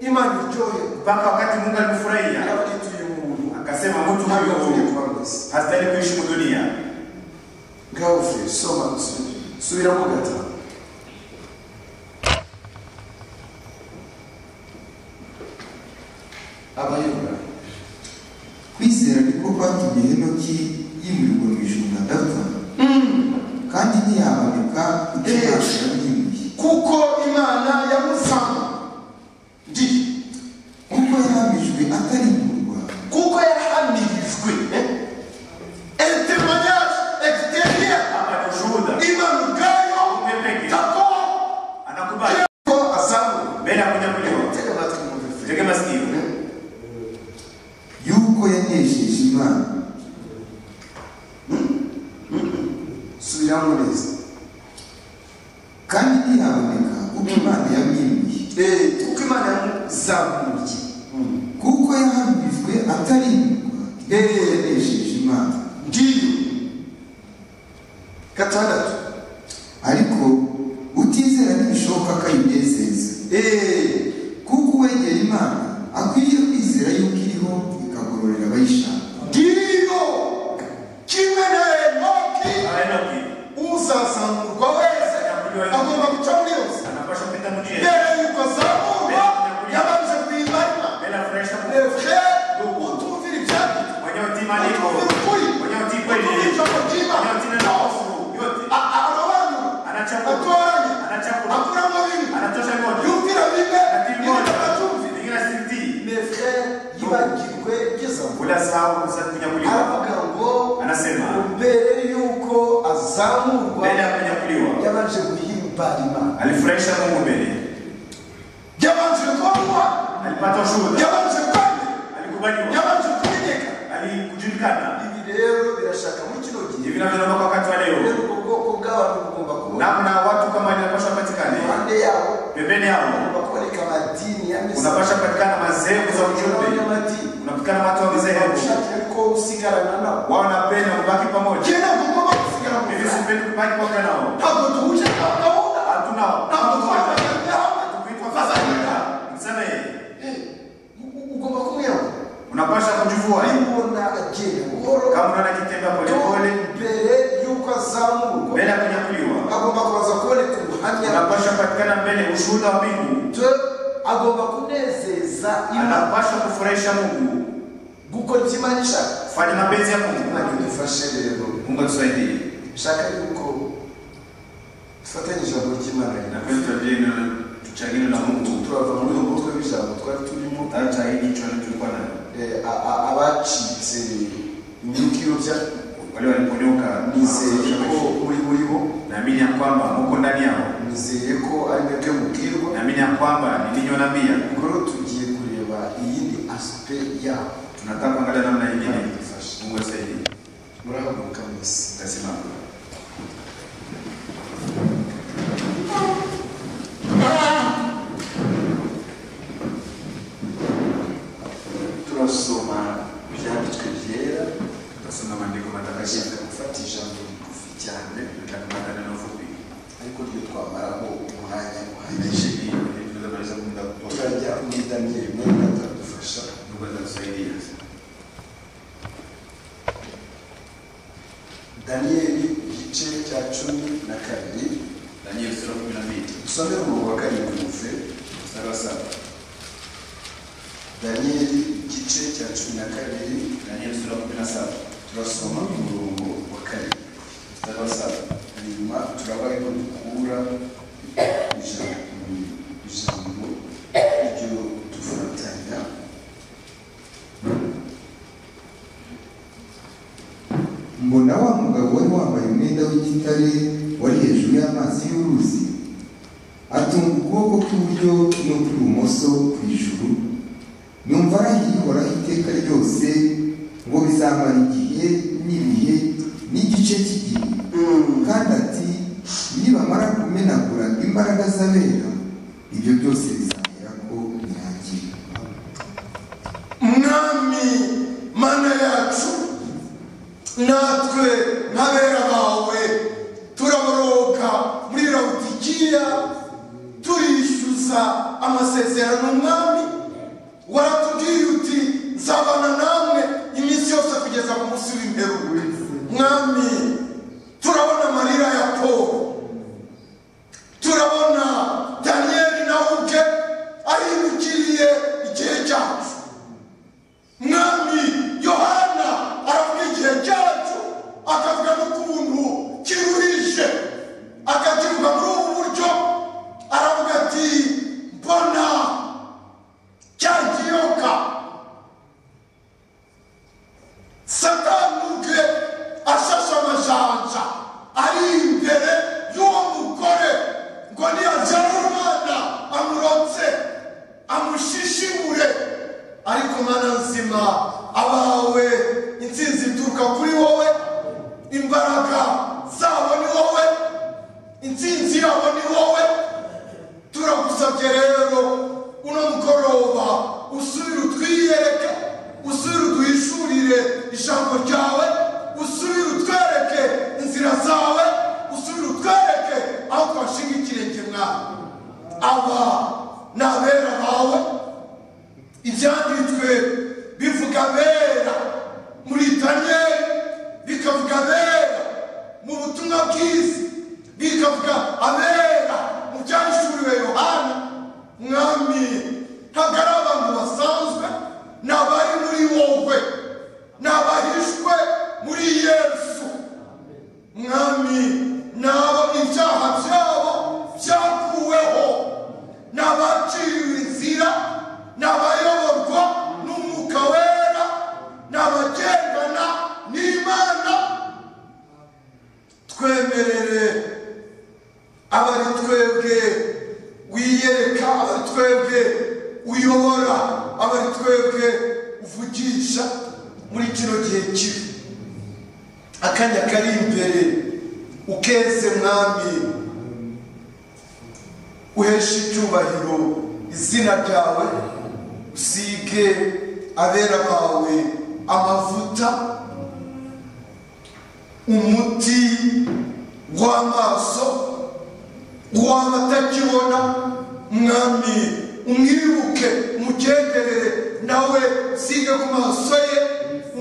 imana iryohera mpaka wakati Mungu alimfurahia yaravuga iti uyu muntu akasema mtu ntabwo avuye huyu kuba mwiza hastahili kuishi mu dunia ngaho fre soma usubire subiramo gatanu abayobora kwizera niko kwatumye henoki yimurirwa mu ijuru ngo adapfa kandi ntiyahaboneka utabasha n'imwe kuko imana yamusamu ndi kuko yahamijwe atarimburwa kuko yahamirijwe etemanyage egiteriya hapa ni ushuhuda imana ubwayo takoa anakubali ko azamura mbele ya kunyakuliwa tega amatwi mwumve fre tege masikio yuko yanesheje imana subiramo neza kandi ntihaboneka uko imana yamwimbiye Eh, kuko imana yamuzamuriye kuko yahamijwe atarimburwa yuko yanesheje imana ngiyo gatandatu ariko utizera ntibishoboka ko ayinezeza Eh, kuko uwegera imana akwiriye kwizera yuko iriho ikagororera abayishaka ndiyo kimwe na enoki uzazamurwa wese agomba guca muri yose mbere yuko azamurwa yabanje kuyimana lefre utumvira ibyanditswe utumvira ukuri utumvira ijambo ry'imana rwose A- a- arabanura atoranya akuramo bimwe yumvira bimwe ibindi akatumvira lefre yibagirwe igezamo unasahau sasa kuja kuliwa aravuga ngo anasema mbere y'uko azamurwa mbele ya kuja kuliwa yabanje guhimbara imana alifurahisha mungu mbele byabanje kuba alipata ushuhuda byabanje kwemera alikubaliwa byabanje kumenyeka alikujulikana ibi rero birashaka muri kino gihe hivi navyo naomba kwa wakati wa rero leo ubwo bwoko bw'abantu bugomba kubona na na watu kama inapaswa patikane impande yabo pembeni yao hagomba kuboneka amadini ya misa unapaswa patikana madhehebu za ujumbe n'abanyamadini unapatikana watu wa madhehebu ushakira ko usigarana nabo wao napenda kubaki pamoja byenda kugomba gusigara mu hivi buzima sipendi kubaki pamoja nao ntabwo duhuje nta gahunda hatunao ntabwo twaganira hamwe tukuitwa Tufadhali. fadhalika msamehe ugomba kumwiyahura unapaswa kujivua ubona agenda buhoro kama unaona kitenda polepole mbere y'uko azamurwa mbele ya kunyakuliwa agomba kubanza kuboneka ubuhamya anapasha kupatikana mbele ushuhuda wa mbingu bwe agomba kunezeza imana anapasha kufurahisha mungu gukora icyo imana ishaka fanya mapenzi ya imana mungu idufashe rero mungu atusaidie nshaka yuko dufatanye ijambo ry'imana na kweli tuendelee na tuchangine na mungu turava muri uyu mutwe w'ijambo twari turimo hata hili chwani tulikuwa na eh, a- a- abacitse imyuka iyobya wale waliponyoka nizeye ko muri muri bo naamini ya kwamba muko ndani yao nizeye ko ari mwebwe mubwirwa naamini ya kwamba nilinyonambia ubwo rero tugiye kureba iyindi asipe yabo tunataka kuangalia namna ingine mungu atusaidie murahaguruka mwese tasimama turasoma ibyanditswe byera tutasoma maandiko matakatifu turashaka gufata ijambo rigufi cyane nataka maneno mafupi ariko ryo twamaraho umwanya uhagije naishi hii tunaweza kumaliza kwa muda mfupi. turajya muri daniyeli mwenda atadufasha mungu atatusaidia daniyeli igice cya cumi na kabiri Danieli sura kumi na mbili dusome umurongo wa karindwi muve mstari wa saba daniyeli igice cya cumi na kabiri Danieli sura kumi na saba turasoma umurongo wa karindwi mstari wa saba hanyuma turaba yuko dukura ijambo ijambo ryo dufatanya mbona wa mugabo wari wambaye umwenda w'igitare wari hejuru y'amazi y'uruzi atunga ukuboko kw'iburyo n'ukw'ibumoso ku ijuru numva arahiye uhoraho iteka ryose ngo bizamara igihe n'ibihe n'igice cy'igihe kandi ati nibamara kumenagura imbaraga z'abera ibyo byose bizagera ko birangira mwami mana yacu natwe nk'abera bawe turaboroka muri rawudikiya turishyuza amasezerano mwami waratubwiye uti nzabana namwe iminsi yose kugeza ku munsi w'imperuwe mwami turabona amarira ya paul turabona daniyeli nawe ubwe aribukiriye igihe cyacu mwami yohana aravuga igihe cyacu akavuga n'ukuntu kiruhishe akakivuga muri ubu buryo aravuga ati mbona cya kiyoka satani ubwe ashashe amajanja ari imbere y'uwo mugore ngo niyajyane umwana amurotse amushishimure ariko mana nzima abawe intsinzi ituruka kuri wowe imbaraga zabo ni wowe intsinzi yabo ni wowe turagusabye rero uno mugoroba usubire utwiyereke usubire uduhishurire ijambo ryawe usubire utwereke inzira zawe usubire utwereke aho twashinga ikirenge mwawe aba ibyanditswe bivuga bera muri daniyeli bikavuga abera mu butumwa bwiza bikavuga abera mu byahishuriwe yohana mwami ntabwo ari abantu basanzwe ni abari muri wowe ni abahishwe muri yesu mwami ni abo ibyaha byabo byakuweho ni abaciriwe inzira ni abayoborwa n'umwuka wera ni abagendana n'imana twemerere abari twebwe wiyereka abari twebwe uyobora abari twebwe uvugisha muri kino gihe kibi akanya kari imbere ukeze mwami uheshe icyubahiro izina ryawe usige abera bawe amavuta umuti w'amaso uw'amatakibona mwami umwibuke umugenderere nawe usige ku maso ye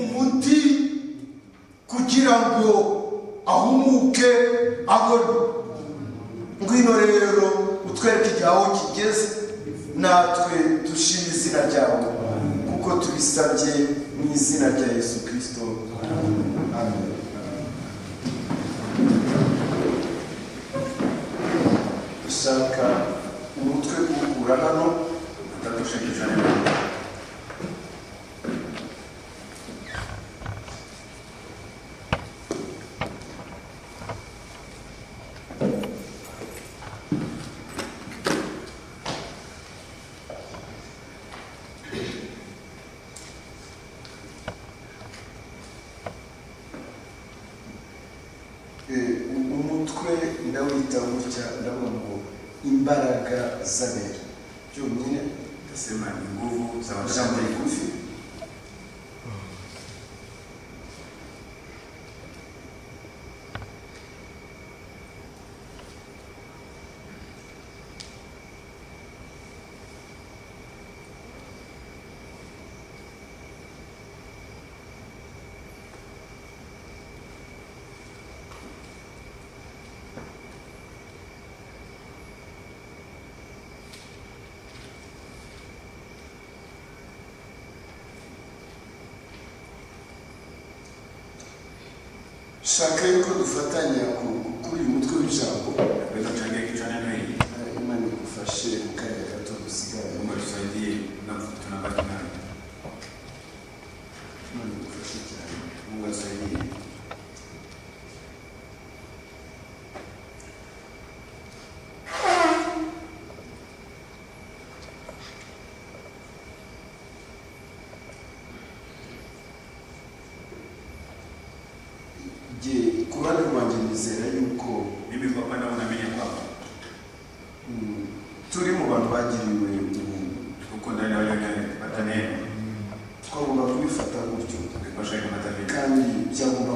umuti kugira ngo ahumuke abone ngwino rero utwereke igihe aho kigeze natwe dushime izina ryawe kuko tubisabye mu izina rya yesu kirisito amen dushaka umutwe kuwukura hano atadushikiriza neza Eh, umutwe ndawita gutya ndavuga ngo imbaraga z'abera byonyine nasema ni nguvu za ijambo washambulizi rigufi shaka yuko dufatanya ku- kuri uyu mutwe w'ijambo naweza kuchangia kichwa neno hili Eh, imana igufashe mu kanya gato dusigaye mungu atusaidie na tunabaki nayo imana igufashe cyane mungu atusaidie igihe ku ruhande rwanjye nizera yuko mimi kwa upande wangu naamini ya kwamba mm, turi mu bantu bagiriwe ubuntu huko ndani ya wale waliopata neno twagomba kubifata gutyo ingepasha ikamata vita kandi byagomba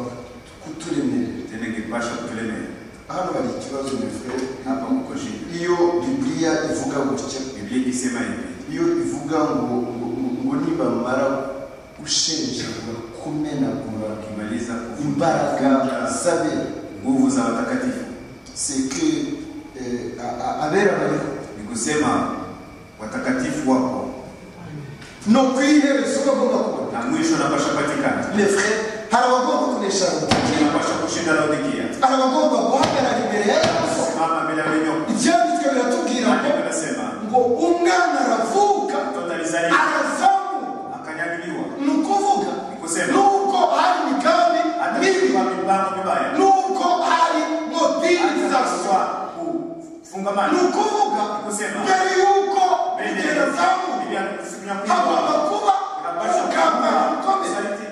kuturemerera tena ingepasha kutulemea hano hari ikibazo bivuga hapa kuko shida iyo bibiliya ivuga gutya biblia ikisema hivi iyo ivuga ngo ngo ngo nibamara gushenjagura kumenagura ukimaliza imbaraga kuvunja z'abera nguvu za watakatifu seke abera bariho ni kusema watakatifu wako no ku iherezo bagomba kubona na mwisho napasha patikana lefre hari abagomba kunesha rutakira napasha kushinda laodikia hari abagomba guhagarara imbere ya yehova simama mbele ya wenyoka ibyanditswe biratubwira ngo maandiko nasema ngo umwana aravuka mtoto alizaliwa arazamuka akanyanyuliwa ni ukuvuga ni kusema nuko hari imigambi mibi atatupa mipango mibaya nuko hari mobilizasiyo atakuwa kufungamana ni ukuvuga Ni kusema mbere y'uko mbele igihe azamuka ya siku ya hagomba kufa kuba unapasha umugambi kuwa ukomeye saliti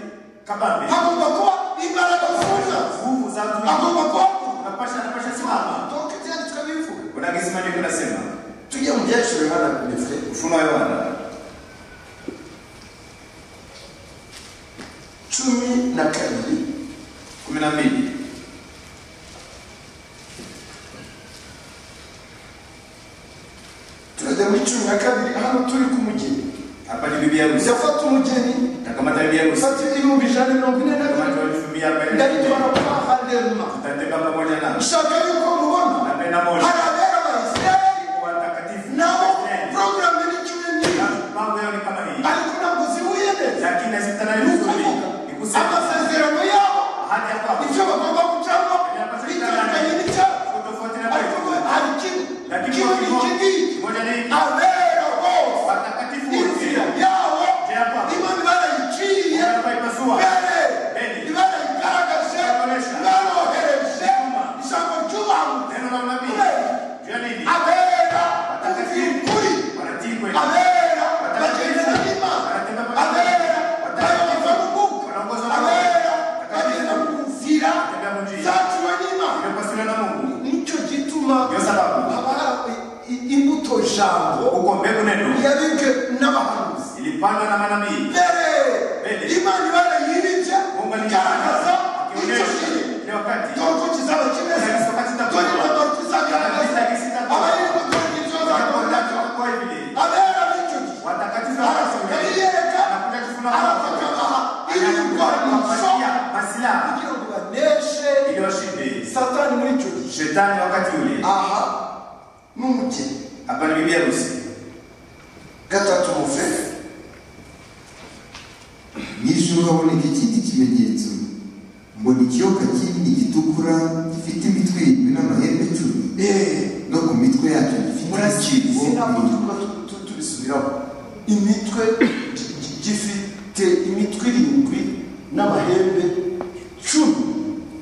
kabambe hagomba kuba imbaraga zuzuye nguvu za watu hagomba kuba unapasha unapasha simama toka ibyanditswe bivuga kuna kisima ndio nasema tujye mu byaciro hano lefre ufunuo wa Yohana cumi na kabiri 12 turajya muri cumi na kabiri hano turi ku mugeni apana bibi harusi yafata umugeni atakamata bibi harusi fata ibihumbi ijana na mirongo ine na bine atakamata elfu mia arobaini na ndabitwara mbili kwa harema tutatembea pamoja nao nshaka yuko mubona napenda moja hari abera abayisirayeli kwa watakatifu nabo Amen. porogaramu y'icyumweru mambo yao ni kama hivi ariko ntabwo zihuye neza lakini asitana ni vizuri ukuvuga nikusema amasezerano yabo ahadi ya kwako icyo bagomba gucamo bitandukanye n'icyabo tofauti na ariko Biblia hari kimwe lakini kimwe kwa n'iki ngiki kifungu moja ni hiki abera bose watakatifu inzira wote yabo Njia yabo. niba barayiciye wanapaipasua mbere Mbele. ntibayigaragaje Barakoresha. barohereje Nyuma. ijambo ry'ubantu neno la nabii juu ya nini abera Watakatifu. ukuri wanatikwe abera bagenda n'imana abera bayoborwa n'umwuka Wanaongozwa na abera Roho. bagenda mu nzira Tembea mu njia. zaciwe n'imana imepasuliwa na Mungu nicyo gituma Yo sababu. haba i- i- imbuto jambo huko mbegu neno yabibwe n'abahanuzi ilipandwa na manabii mbere Mbere. imana ibara yiribye Mungu igaragaza icyo akionyesha kiri ile wakati dore uko kizaba kimeze Kanisa kitakuwa. dore uko dore kizagaragaza Kanisa kitakuwa. abayirimo dore ibyo wanapotaka bagaragaza kwa hivi abera b'icyo gihe watakatifu arasohoka wanasema yiyereka anakuja kufuna arabakabaha ibirwanisho masilaha kugira ngo baneshe ili washinde satani muri icyo gihe shetani wakati ule aha ni umugeni hapana bibi harusi gatatu mufe mu ijoro haboneka ikindi kimenyetso mbona ikiyoka kinini gitukura gifite imitwe irindwi n'amahembe cumi Eh, no ku mitwe yacyo gifite ibisigo murakizi ntabwo birindwi tuba tu- tu- tubisubiraho imitwe gi- gi- gifite imitwe irindwi n'amahembe cumi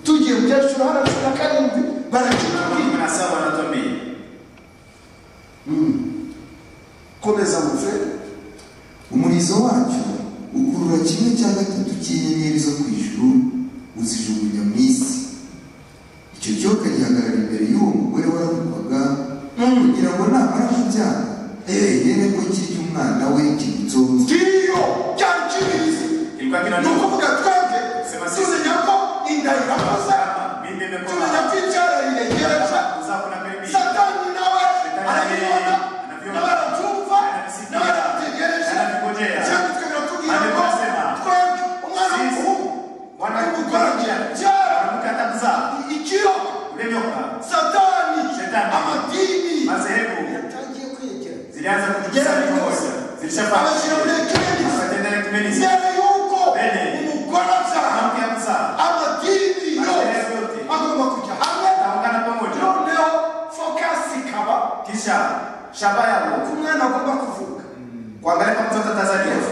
tugiye mu byacuru hano cumi na karindwi barakibwira na saba wanatuambia komeza muve umurizo wacyo ukurura kimwe cya gatatu cy'inyenyeri zo ku ijuru uzijugunya mu isi icyo kiyoka gihagarara imbere y'uwo mugore waramukwaga kugira ngo namara kubyara yere ko kirya umwana we kibutsoza ngiyo cyari kibizi ilikuwa ni kinanua ukuvuga twebwe Sema sisi. tumenya ko inda irakoze Kama mimi tumenya nimekoma ko icyara yiregereje uzako na karibia satani nawe Shetani arabibona yeye anaviona. n'abarabyumva Anabisikia. n'abarategereje Anabigojea. cyanditswe biratubwira Maandiko ngo yanasema, twebwe umwana sisi, w'umuhungu mwana ari gukora w'umukobwa, byara mwanamke atakuzaa ikiro ule nyoka satani Shetani. amadini madhehebu yatangiye kwegera zilianza Yeye kutukusanya ni pamoja Yesu. abashyira muri zilishapata ekimenisi bakatendera kimenisi mbere y'uko Mbere. umugore abyara mwanamke akuzaa amadini yose Madhehebu yote. agomba kujya hamwe ataungana pamoja noneho fokasi ikaba kisha shaba yabo ku mwana agomba kuvuka kuangalia kama mtoto atazaliwa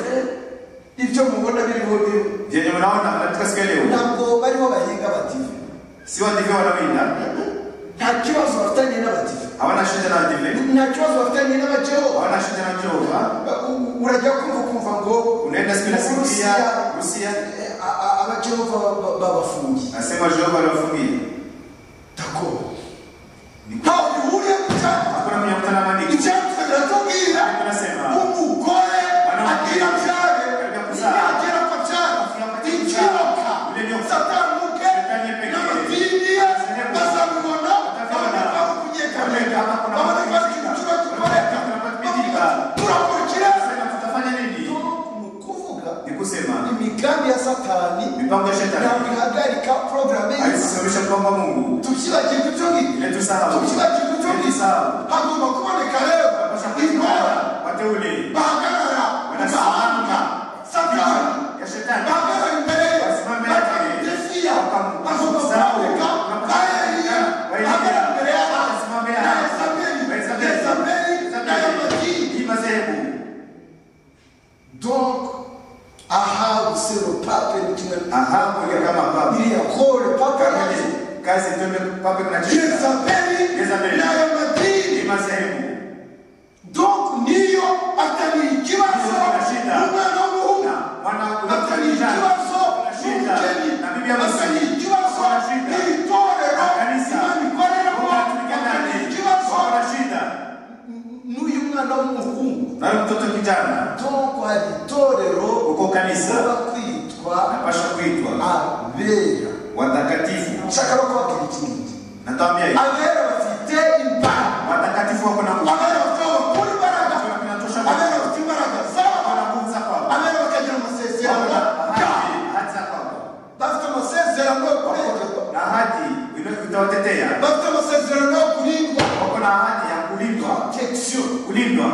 ibyo mubona biriho rero vyenye mnaona katika siku ya leo ntabwo bariho bahinga abadive si wadive wanawinda nta kibazo bafitanye n'abadive hawana shida na wadive nta kibazo bafitanye n'abajehova hawana shida na jehova U- urajya kumva ukumva ngo unaenda siku inasikia Uburusiya, rusia eh, a- a- abajehova ba- ba- babafungiye nasema jehova aliwafungia tako ntaho bihuriye ku cyapa hakuna kwenye kutana na maandiko icyapa kiratubwira Ariko nasema umugore Mwana agira byare Ajya kuzara. ntiyagera kwa byare Afika kwa byare. ikiroka Ule nyoka. satanguke Shetani pekee. n'amadini ye Sehemu. bazabibona babone Batavibona. ko ari ukunyeganyega Kama babone kuna ko ari mabadiliko. ikintu kiba gikoreka Kuna mabadiliko. bavuga ati, turakurikira Nasema tutafanya nini mu kuvuga ni kusema imigambi ya satani mipango ya ntabwo shetani ihagarika porogaramu y'isi alisimamisha mpango wa mungu tubyibagirwe ibyo ngibyo ile tusahau tubyibagirwe ibyo ile ngibyo tusahau hagomba kuboneka rero pasha ingora kuiona wateule bahagarara bagahanga satani ya shetani bahagarara imbere ye Wasimame imbere. bakamudesiya bagomba Wakamsahau. kuboneka bayeriya Bayeriya. bahagarara imbere y'abantu Wasimame na hapa. yezabeli Wa Yezabeli. yezabeli Yezabeli. na yamadini hii madhehebu donc ahabu sero pape ni kimwe ahabu ile kama baba iriya kore papa yaje kazi twende pape kuna cheza yezabeli Yezabeli. na yamadini ni madhehebu donc niyo atari ikibazo Unashinda. umwana w'umuhungu na wana atari ikibazo unashinda na bibi n'umugeni harusi atari ikibazo unashinda n'itorero kanisa imana ikoreramo Mungu atulikia atari ndani. ikibazo wanashinda n'uyu mwana w'umuhungu na huyu mtoto kijana donc hari itorero Uko kanisa. uba kwitwa anapasha kuitwa abera watakatifu nshaka no kubabwira ikindi natambia hivi abera bafite imbaraga watakatifu wako na nguvu abera bafite abakuru imbaraga kinatosha abera bafite imbaraga zabo kuendelea. bafite amasezerano yo kurindwa Wako na ahadi ya kulindwa, protection kulindwa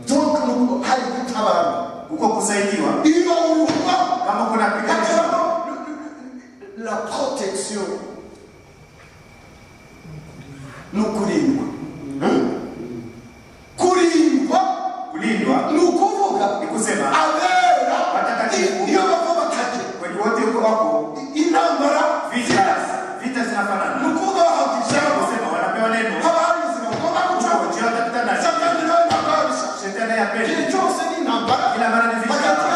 donc nuko hari gutabara uko kusaidiwa. iyo uruhwa Kama kuna piganisho, hakabamo la protection ni ukurindwa kurindwa kulindwa ni ukuvuga ni kusema abera Watakatifu. iyo bava bataje kwenye wote huko wako intambara vita, vita zinafanana. ni ukuvuga bahagije Kusema wanapewa neno haba hari ubuzima bugomba Uko gucamo njia watakutana, satani nawe ntabarusha shetani hapendi. igihe cyose ni intambara Kila mara ni vita. hagati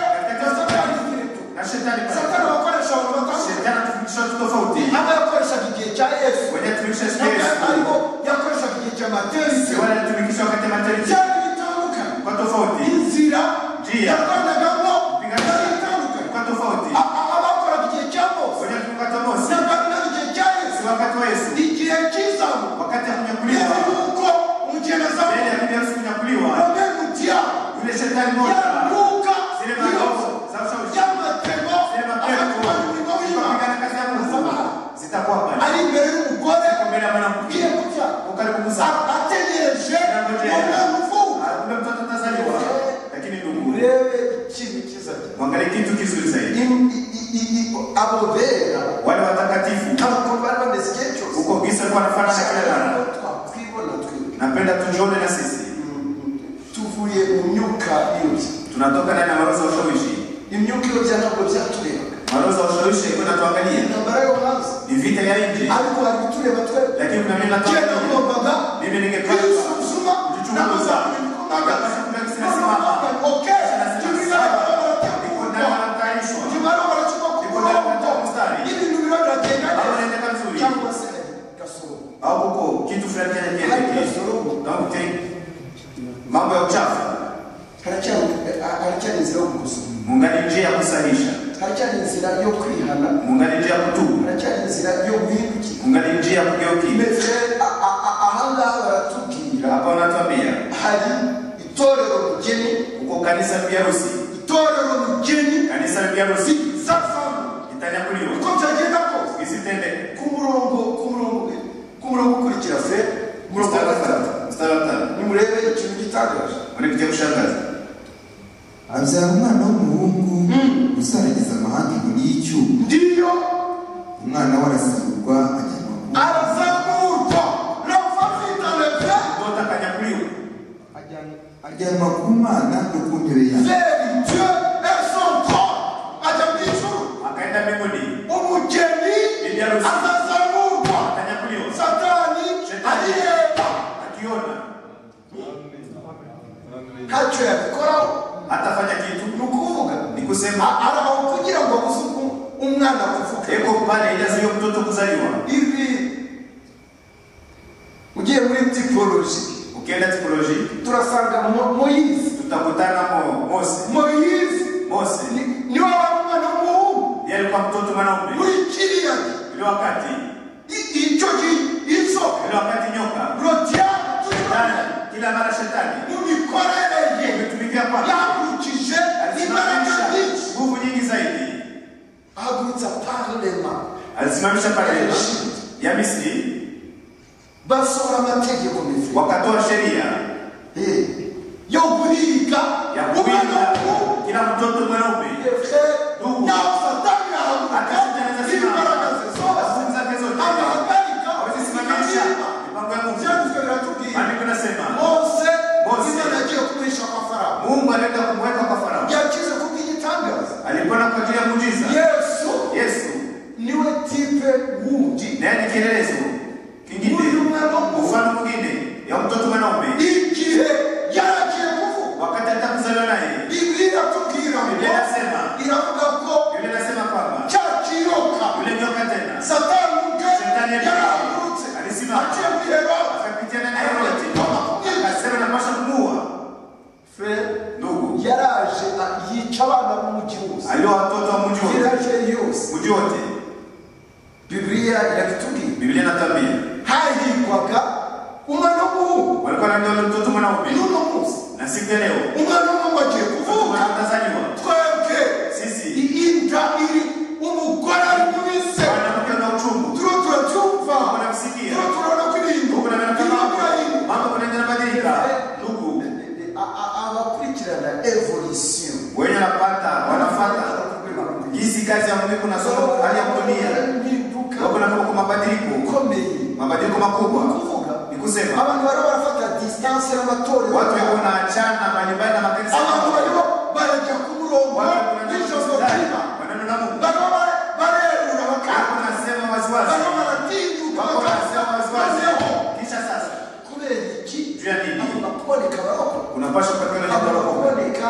y'abera na Katikati ya satani n'ikireto na shetani pale. satani abakoresha abantu batandukanye Shetani atufundisha vitu tofauti. haba yakoreshaga igihe cya yesu Wenye tulifundisha siku ya Yesu. ariko yakoreshaga igihe cya Si materisi wale tulifundisha wakati wa mateso. cyari bitandukanye Kwa tofauti. inzira Njia. yakoragamo yari Kwa itandukanye tofauti. A- a- abakoraga igihe cya mose Wenye tulikata Mose. yakoragamo igihe cya yesu Si wakati wa Yesu. igihe cy'izamu Wakati hakunyakuliwa. yewe yuko umugerezamu Mbele ya bibi harusi kunyakuliwa. none mutya Yule shetani moja. yaruka Zile iyo maroho za ushawishi. y'amatemo Zile mapepo. abatwara imirimo y'imana Zikapigana kazi ya Mungu. Zitakuwa pale. ari imbere y'umugore Ziko mbele ya mwanamke. ugiye gutya Ukaribu kusa. A- ategereje Anangojea. umwana uvuka Kumbe mtoto atazaliwa. Lakini ndugu. urebe ikintu cyiza cyane. Mwangalie kitu kizuri zaidi. Im- i- i- i- abo bera Wale watakatifu. ntabwo bari bameze igihe cyose Uko gisa kwa nafana na kila mara. twakwibona twebwe napenda tujione na sisi tuvuye mu myuka iyobya tunatoka ndani ya maroza ya ushawishi imyuka iyobya ntabwo byaturebaga maroza ya ushawishi iko natuangalia intambara yo hanze ni vita ya nje ariko hari bitureba twebwe lakini kuna mimi je natuangalia. nagombaga mimi ningependa kwisuzuma kujichunguza n'amagambo Wakati kuna ntabwo kinasimama okay Kinasema, tubira sawa, niko ndani barategurwa wanatayarishwa nyuma yo baracupa ku Niko ndani murongo wanatoa mstari ibintu biba biragenda Aho neza naendeka vizuri cyangwa se gasoro au kuko kitu fulani Hali kinajielekea ya suluhu. na kute mambo ya uchafu haracyari haracyari inzira yo gukosora mungani njia ya kusahisha haracyari inzira yo kwihana mungani njia ya kutubu haracyari inzira yo guhindukira mungani njia ya kugeukia ndetse a- a- a- ahangaha baratubwira hapa wanatuambia hari itorero rigeni uko kanisa la biharusi itorero rigeni kanisa la biharusi zizasanga itanyakuliwa uko byagenda kose isitendeke ku murongo ku murongo ku murongo ukurikira fe murongo wa gatatu mstari wa tano nimurebe ikintu gitangaje muri kijya kushangaza abyara umwana w'umuhungu uzarageza amahanga inkoni y'icyuma ndiyo umwana we arasigurwa ajyanwa ku arazamurwa rava vitaleve ndoto akanyakuliwa ajyanwa ku mana no ku ntebe yayo veri dieu et son corps ajya mu ijuru akaenda mbinguni umugeni Ibyaruzi. azazamurwa akanyakuliwa satani Shetani. ariheba akiona ntacyo yabikoraho hatafanya kitu ni ukuvuga ni kusema A- araho kugira ngo abuze uku- umwana kuvuga eko pale ijaziyo mtoto kuzaliwa ibi ugiye muri tipoloji ukienda tipoloji turasanga Mo- moyizi tutakutana mo mose moyizi mose ni- niwe wari umwana w'umuhungu yeye alikuwa mtoto mwanaume muri kiriya ile wakati i- icyo gihe inzoka ile wakati nyoka rodiyani turibona Shetani, kila mara shetani mu mikorere ye umetumikia kwake yakurikije imbaraga alisimamisha nyinshi nguvu nyingi zaidi ahagurutsa parlema alisimamisha pale ya misri basohora amategeko meza wakatoa sheria yo guhiga umwana yakuwinda w'umuhungu kila mtoto mwanaume Ndugu. Akazijaza simama. Zake zote. hawezi simamisha mipango ya Mungu. Maandiko yanasema Mose. Mungu alienda kumweka kwa Farao, alipona kwa ajili ya muujiza. Yesu niwe tipe wundi naye ni kielelezo Huyu kingine, mwana wa Mungu. mfano mwingine ya mtoto mwanaume igihe yaragiye kuvuka wakati atakuzaliwa naye. bibiliya iratubwira ngo Biblia inasema iravuga ko Biblia inasema kwamba cya kiyoka yule nyoka tena satani ubwe Shetani yari- yarahagurutse alisimama. aciye muri herode akapitiana na Herode akasema napasha kumuua ndugu yaraje a- yica abana b'umugi wose aliwa watoto wa mji wote yaraje yose mji wote. bibiliya irabitubwira Biblia inatuambia hahigwaga umwana w'umuhungu walikuwa na ndoto mtoto mwanaume n'uno munsi na siku ya leo umwana w'umuhungu agiye kuvuka mtazaliwa twebwe sisi inda iri umugore ari mu bise wanamke na uchungu turo turatuyobye unasoma hali ya dunia, wako impinduka na kwa mabadiliko, ikomeye mabadiliko makubwa. kuvuga Ni kusema abantu bari barafata disitansi y'amatorero watu wako na achana mbalimbali na makanisa. abantu barimo barajya ku murongo Watu wanaenda nijoro kusidana, kwiba wanaenda na Mungu. barimo bara- barerura Wako bakanga wanasema waziwazi. barimo baratinyuka Wako wanasema waziwazi. bakazeho Kisha sasa kubera iki juu ya nini? agomba kuboneka baroko Unapaswa kupata kwenye agomba tabaka. kuboneka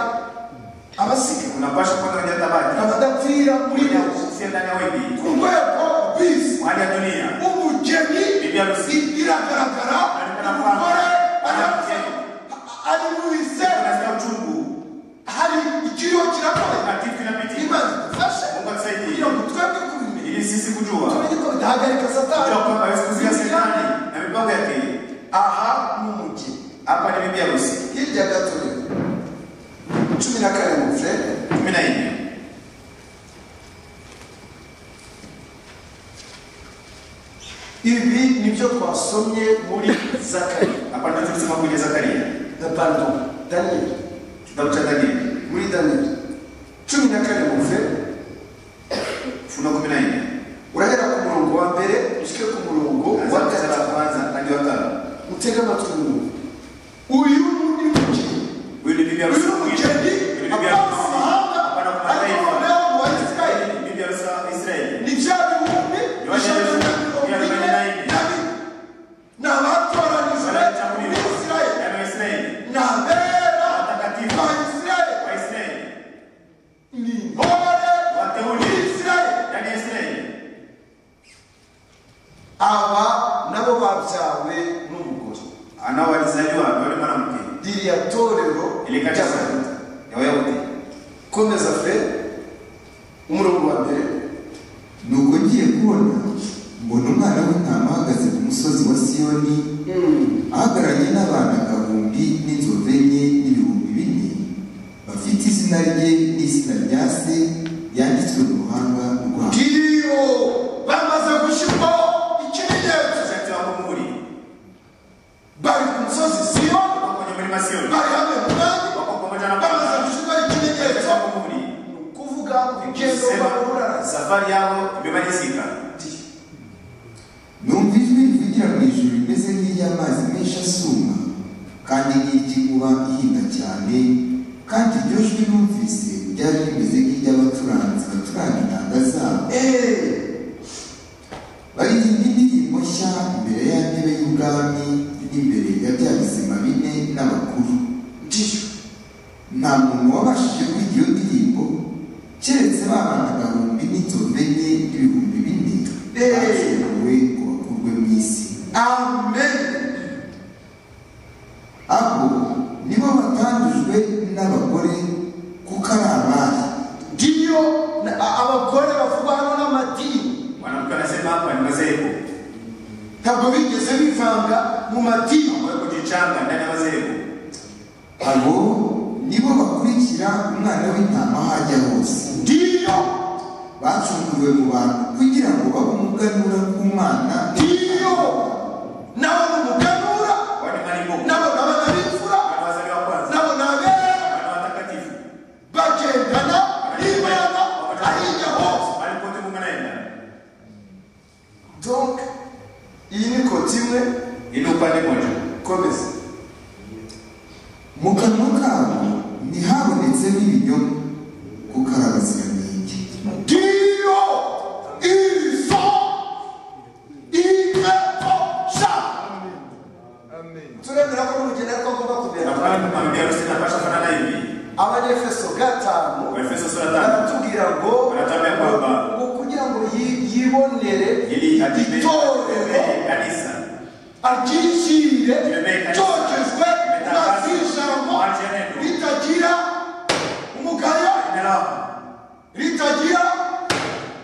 abasiga Unapaswa kupata kwenye tabaka. abadapfira muri nabo Sio ndani ya wengi. ku rwego bisi Hali ya dunia. umugeni Bibi harusi. biragaragara umugore arapfa ari wise Unasikia uchungu. hari ikiriho kirakomeye Kitu kinapitia. imana idufashe Mungu atusaidie. kugira ngo twebwe kubimenya Ili sisi kujua. tumenye ko bidahagarika Kujua satani kwamba Yesu kuzuia shetani na mipango yake. aha ni umugeni Hapa ni bibi harusi. hirya gato rero cumi na karindwi fere Kumi na nne. ibi nibyo twasomye muri zakari Hapa ndio tulisema kwenye Zakaria. na pardon daniyeli Kitabu cha Danieli. muri daniyeli cumi na karindwi fere Ufunuo kumi na nne. urahera ku murongo wa mbere ushyike ku murongo wa Kuanzia gatatu mstari wa kwanza hadi wa tano. mutega amatwi mwumve uyu ni umugeni Huyu ni bibi uyu harusi ni mwingine. umugeni Huyu ni bibi apana harusi. mu mahanga Apana ku ariko mataifa. noneho mu bayisirayeli Ni bibi harusi wa Israeli. ni bya bihumbi ijana na mirongo ine na bine ni abatoranijwe mu bayisirayeli ni abera bayisirayeli ni intore bayisirayeli aba nabo babyawe n'umugore anaowalizaliwa yule mwanamke ririya torero ile kanisa ry'abayuda ya Wayahudi komeza fe umurongo wa mbere nuko ngiye kubona mbona umwana w'intama ahagaze ku musozi wa siyoni ahagararanye n'abantu agahumbi n'inzovu enye n'ibihumbi bine bafite izina rye n'izina rya se yanditswe mu ruhanga rwabo ngiriyo bamaze gushyirwaho ikimenyetso Wakati wa muhuri bari ku musozi siyo wako kwenye mlima Sioni bari hamwe mu bandi wako pamoja na bamaze Bwana gushyirwaho ikimenyetso Wakati wa muhuri ni ukuvuga urugendo sema bahuraraza safari yao imemalizika numva ijwi rivugira mu ijuru rimeze nk'iry'amazi menshi asuma kandi nk'iry'inkuba ihinda cyane kandi iryo jwi numvise ryari rimeze nk'iry'abacuranzi bacuranga intanga zabo baririmba indirimbo nshya imbere ya ntebe y'ubwami n'imbere ya bya bizima bine n'abakuru ngiyo nta muntu wabashije kwiga iyo ndirimbo keretse ba bantu agahumbi n'inzovu enye n'ibihumbi bine Eh. bakerewe ngo bakurwe mu isi amen abo nibo batandujwe n'abagore kuko ari abari ngiyo na- a- abagore bavugwa hano n'amadini mwanamke anasema hapa ni madhehebu ntabwo bigeze bivanga mu madini wewe kujichanga ndani ya madhehebu abo nibo bakurikira umwana w'intama aho ajya hose ngiyo bacunguriwe mu bantu kugira ngo babe umuganura w'umwana ngiyo nabo ni umuganura kwani malimbuko nabo ni abana b'imfura wazaliwa kwanza nabo ni abera wana watakatifu bagendana n'imana ahijya hose alipote Mungu anaenda donc iyi ni koti imwe ili upande mmoja komeza mu kanwa kabo ntihabonetsemo ibinyoma kuko ari abaziranenge ndiyo izo inkweto sha turemera ko n'umugeni ariko agomba kumera Nafahamu kwamba bibi harusi inapaswa kufanana hivi. abanyefeso gatanu Waefeso sura tano. baratubwira ngo Baratubwira kwamba ngo kugira ngo yi- yibonere Ili atime- itorero atembee kanisa aryishyire Atembee kanisa. cyogejwe Imetangazwa. ijambo Wache neno. ritagira umugayo Neno, ritagira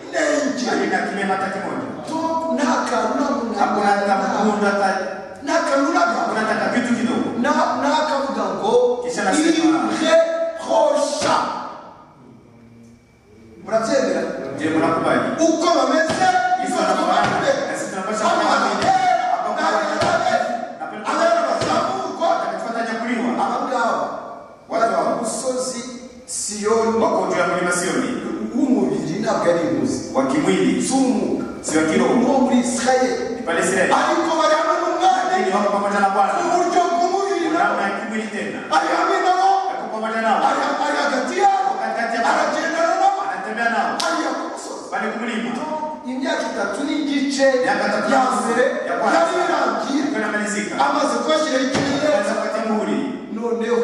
inenge halina kilema hata kimoja. To- nta kantu nta muntu Hakuna hata mkundu hata nta kantu hakuna uraga hata kitu kidogo. Na- n'akavuga ngo Kisha anasema- ije hosha murabyemera Je, mnakubali? uko bameze Yesu niko anafanana tubameze. na sisi tunapaswa Hano kufanana. abahera, Hapa n'abaherabe, Napenda- abahera bazamurwa, Atakafuata nyakuliwa. aba ngaba Watu bari wa- ku musozi siyoni Wako juu ya mlima Sioni. w'umubiri ntabwo ari imuzi tena ariko bari hamwe n'umwami lakini wako pamoja na mu Bwana buryo bw'umubiri ndama ya kimwili tena ari hamwe nabo yako pamoja nao ari ari hagati yabo katikati ya bara aragendana nabo anatembea nao ariya ku musozi bali kumlima imyaka itatu n'igice ya Imyaka itatu mbere ya kwanza. yari irangiye kanamalizika amaze kuhashyiraho anaweza ikimenyetso kupata muhuri noneho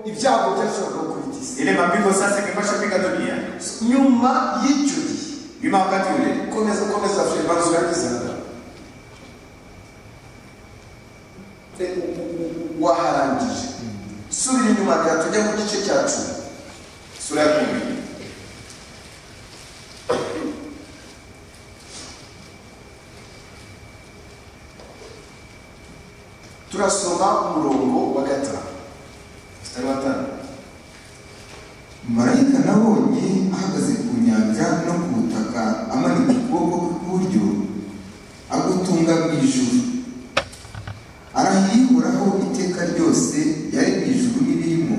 ibyago byashoboraga kubitiza ile mapigo sasa ikapasha piga dunia nyuma y'icyo gihe nyuma wakati ule komeza komeza firibanzo yagize waharangije subira inyuma gato ujya mu gice cya cumi sura ya kumi turasoma umurongo wa gatanu mstari wa tano marayika nabonye ahagaze ku nyanja no ku butaka amanika ukuboko kwe kw'iburyo agutunga mu ijuru arahiye uhoraho iteka ryose yari mu ijuru n'ibirimo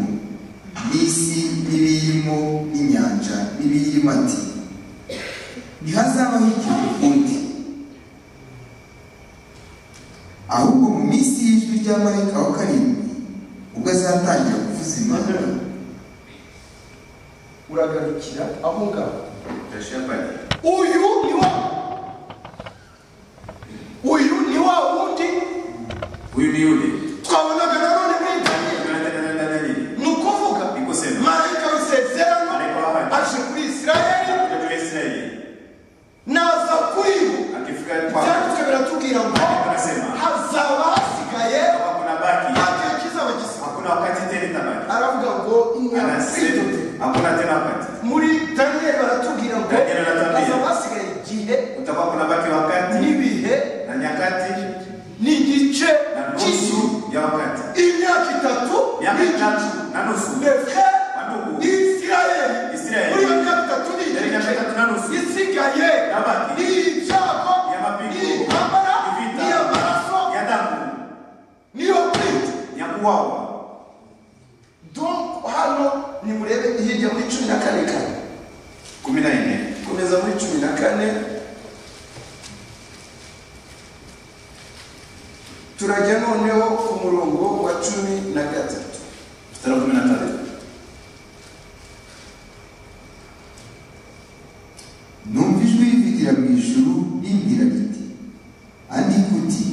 n'isi n'ibiyirimo n'inyanja n'ibiyirimo ati ntihazabaho igihe ukundi ahubwo mu minsi y'ijwi rya marayika wa karindwi ubwo azatangira kuvuza impanda uragarukira aho ngaho tutaishia pale uyu ni wa uyu ni wa wundi huyu ni yule twabonaga nanone muri daniyeli tunaendelea nini ni ukuvuga ni kusema marayika w'isezerano aje kuri isirayeli mtoto wa Israeli naza kuri bo akifika kwako byanditswe biratubwira ngo anasema hazaba hasigaye kama kuna baki nta gihe kizaba gisigaye hakuna wakati tena itabaki aravuga ngo anasema inyakwidote hakuna tena wakati muri daniyeli baratubwira ngo Daniyeli aratubwira. hazaba hasigaye igihe utakuwa kuna baki wakati n'ibihe na nyakati n'igice na cy'isi nusu ya wakati imyaka itatu miaka n'igice itatu na nusu mbese Manugu. isirayeli Isirayeli. muri iyo myaka itatu Yari miaka n'igice itatu na nusu isigaye Yabaki. n'ibyago Yabapingu. n'intambara Ivita. n'iy'amaraso ya damu niyo kwita ya kuwawa donc hano nimurebe hirya muri cumi na kane kane kumi na nne komeza muri cumi na kane turajya noneho ku murongo wa cumi na gatatu mstari wa kumi na tatu numva ijwi rivugira mu ijuru rimbwira riti andika uti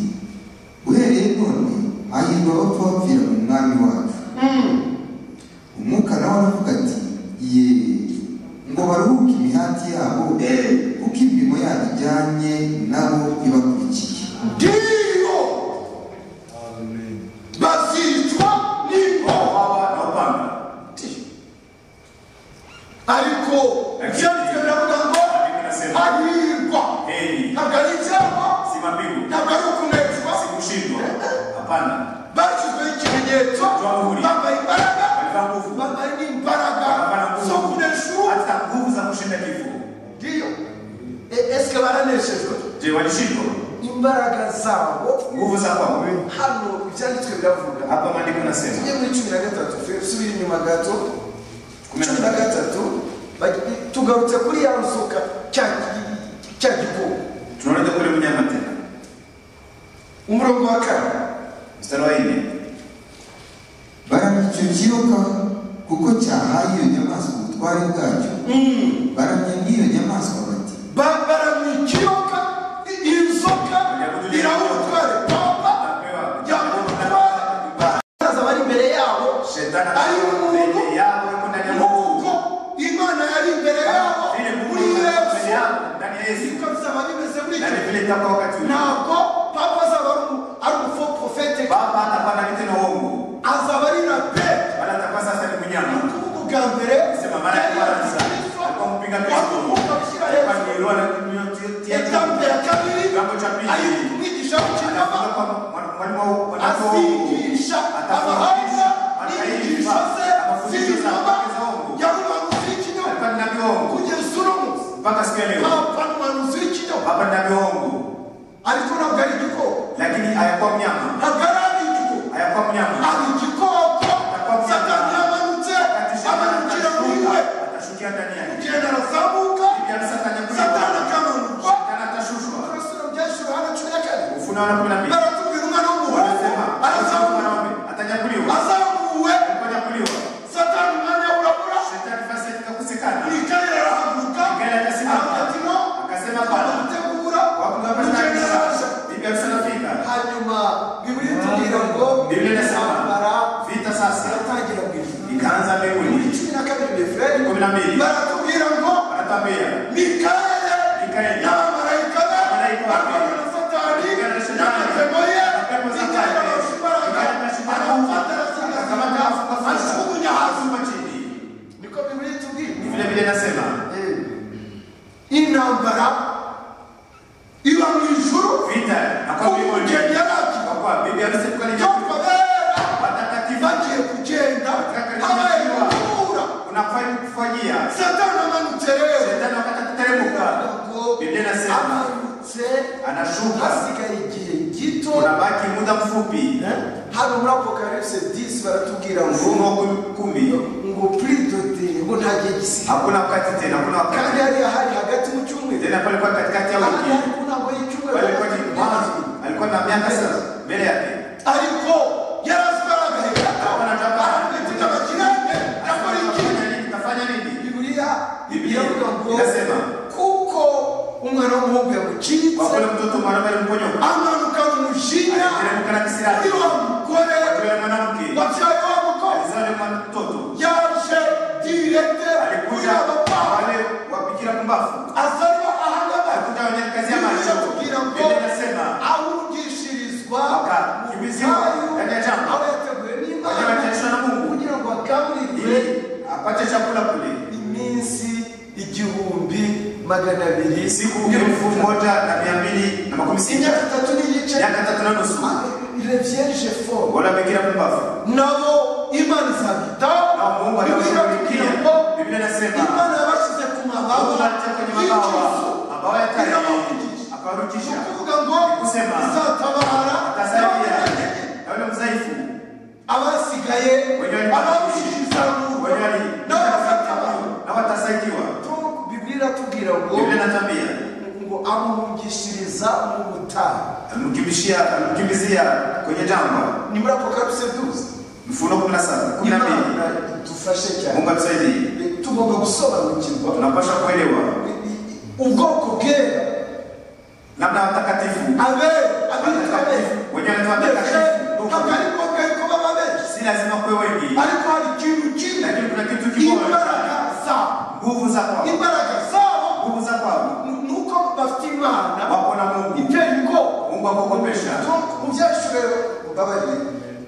uhereye none hahirwa abapfa bapfira mu mwami wacu umwuka nawe aravuga ati ye ngo baruhuke imihati yabo kuko imirimo yabo ijyanye nabo ibakurikiye ndiyo bazicwa n'imboha wawa na upanga ariko ibyanditswe biravuga ngo Ariko inasema, hahirwa heri ntabwo ari icyaha si mapigo ntabwo ari ukunezwa si kushindwa hapana bashyizweho ikimenyetso bambaye imbaraga walivaa nguvu bambaye n'imbaraga Bakabana zo nguvu kuneshuka hata nguvu za kushinda kifo ndiyo E- esike baraneshejwe je walishindwa imbaraga zabo nguvu za kwao hano ibyanditswe biravuga hapa maandiko nasema tujye muri cumi na gatatu fe- subira inyuma gato Kumi na cumi na gatatu bagi- tugarutse kuri ya nzoka cya cya gikoko tunaenda kule mnyama tena umurongo wa kane mstari wa nne baramya icyo kiyoka kuko cyahaye iyo nyamaswa ubutware bwacyo baramya n'iyo nyamaswa bati bambara mu kiyoka i- inzoka iraha ubutware papa yamuha ubutware baraza bari imbere yabo shetani ari umuntu mbele yao yuko ndani ya nk'uko Mungu imana yari imbere yabo vile Mungu muri yuko mbele yesu yao ndani ya Yesu siko bizaba bimeze muri na icyo ni vile itakuwa wakati ule ntabwo papa azaba ari umu- ari umufoporofete baba hatakuwa na kitendo uongo azaba ari na pe bali atakuwa sasa ni ni mnyama ukuvuga ubwa mbere sema mara ya kwanza alikuwa mpinga Kristo wakumbuka gushyira alikuwa hejuru anielewa na kunyotia etampe ya kabiri kiwango cha pili ari kumwigisha w'ikinyama Anafunga kwa mwa- mwalimu wa- wa- azigisha amahanga n'inyigisho ze z'inzoba yari umuhanuzi w'ikinyoma alikuwa ni nabii uongo kugeza uno munsi mpaka siku ya leo papa ni umuhanuzi w'ikinyoma baba ni nabii uongo ariko ntabwo ari igikoko lakini hayakuwa mnyama ntabwo ari ari igikoko hayakuwa mnyama ari igikoko satani yamanutse Akatisha- amanukira muri we atashukia ndani yake kugenda arazamuka Biblia anasema satani atanyakuliwa akamanuka Kana atashushwa turasura byashyira hano cumi na kane ufuna wana Baratukuliwa. baratubwira umwana w'umuhungu Wanasema arazamuka. "Mwana wa mwanaume atanyakuliwa, azamuwe aliponyakuliwa satani umwanya urabura shetani fasi ikakusikana, mikali arahaguruka Mikali agasimama. arafatino akasema bwana aramutegura wakugamba umugeneraza sasa bibi harusi anafika, hanyuma bibiri itubwira ngo Bibiliya irasema intambara vita sasa iratangira mu ijuru ikaanza mbinguni. cumi na kabiri befureri Kumi na mbili. baratubwira ngo Wanatambia mikale Mikali. n'abamarayika be Abamarayika be. arwana na satani Arwana na satani. n'amatemo ye Mapepo za mikali kale. ararusha imbaraga Mikali ararusha imbaraga. aramufata arasamagana Akakamata, ajugunya hasi akasumba chini. niko bibiri itubwira Ni vile vile nasema intambara iba mu ijuru vita na kwa mbinguni. umugeneraza Kwa kuwa bibi harusi yuko aliyekunjwa. cyangwa bera watakatifu bagiye kugenda habaye gutura unafai kufanyia satani amanutse rero shetani wakati akiteremka ntabwo Biblia inasema. amanutse anashuka hasigaye igihe gito unabaki muda mfupi hano muri apokaripse 10 baratubwira ngo mfumo wa kumi- kumi ngo puridotere ngo nta gihe gisigaye hakuna wakati tena hakuna kandi wakati hariya hari hagati mu cyumweru tena palikuwa katikati ya ahandi wiki ariko ntabwo y'icyumweru palikuwa ni mwanzo alikuwa na miaka sasa mbele yake ariko yarazwi aragahe gato arabwitira abakirane nakora iki tafanya nini bibiriya Biblia iravuga ngo irasema. kuko umwana w'umuhungu yamucitse wakule mtoto mwanaume alimponyoka amanuka mu mushinya aliteremka na kuri kisirani wa mugore yule mwanamke wabyaye wa mukobwa alizaa yule mtoto yaje direte kuri alikuja aba bana wale wapikira kumbafu azariwa ahangaba alikuja wanyakazi ya bibiriya macho tubwira ngo biblia inasema awugishirizwa mu Wakakimbiziwa butayu ndani ya jangwa. aho yateguwe n'imana wanyakazishwa na mungu kugira ngo agaburirwe ili apate chakula kule iminsi igihumbi magana abiri siku elfu moja na mia mbili na makumi sita imyaka itatu n'igice miaka tatu na nusu revyeje fo wala amekira mumbavu nabo imana izabita na mungu atakurikia biblia inasema imana yabashize ku mabawa kuwatia kwenye y'ikizo mabawa mabawa ya tare ni akawarudisha ukuvuga ngo Kusema. izatabara atasaidia na yule mzaifu abasigaye Wenye wali- ababishiriza mu wenye wali nabo bazatabara na watasaidiwa Tu- bibiliya iratubwira ngo biblia inatambia ngo amuhungishiriza mu butayu alimkimbishia alimkimbizia kwenye jangwa ni muri apokaripse byose mfuno kumi na saba kumi na mbili imana idufashe cyane mungu atusaidie tugomba gusobanukirwa tunapasha kuelewa ubwoko bwera namna watakatifu abera abitwa abera watakatifu wenyewe wanaitwa ndetse watakatifu ntabwo ari ngombwa yuko baba benshi si lazima kuwe wengi ariko hari ikintu kimwe lakini kuna kitu kimoja imbaraga zabo nguvu za kwao imbaraga zabo nguvu za kwao ni ni uko bafite imana wako na mungu iteye ubwoba mungu akukopesha mu byashuro mbabarire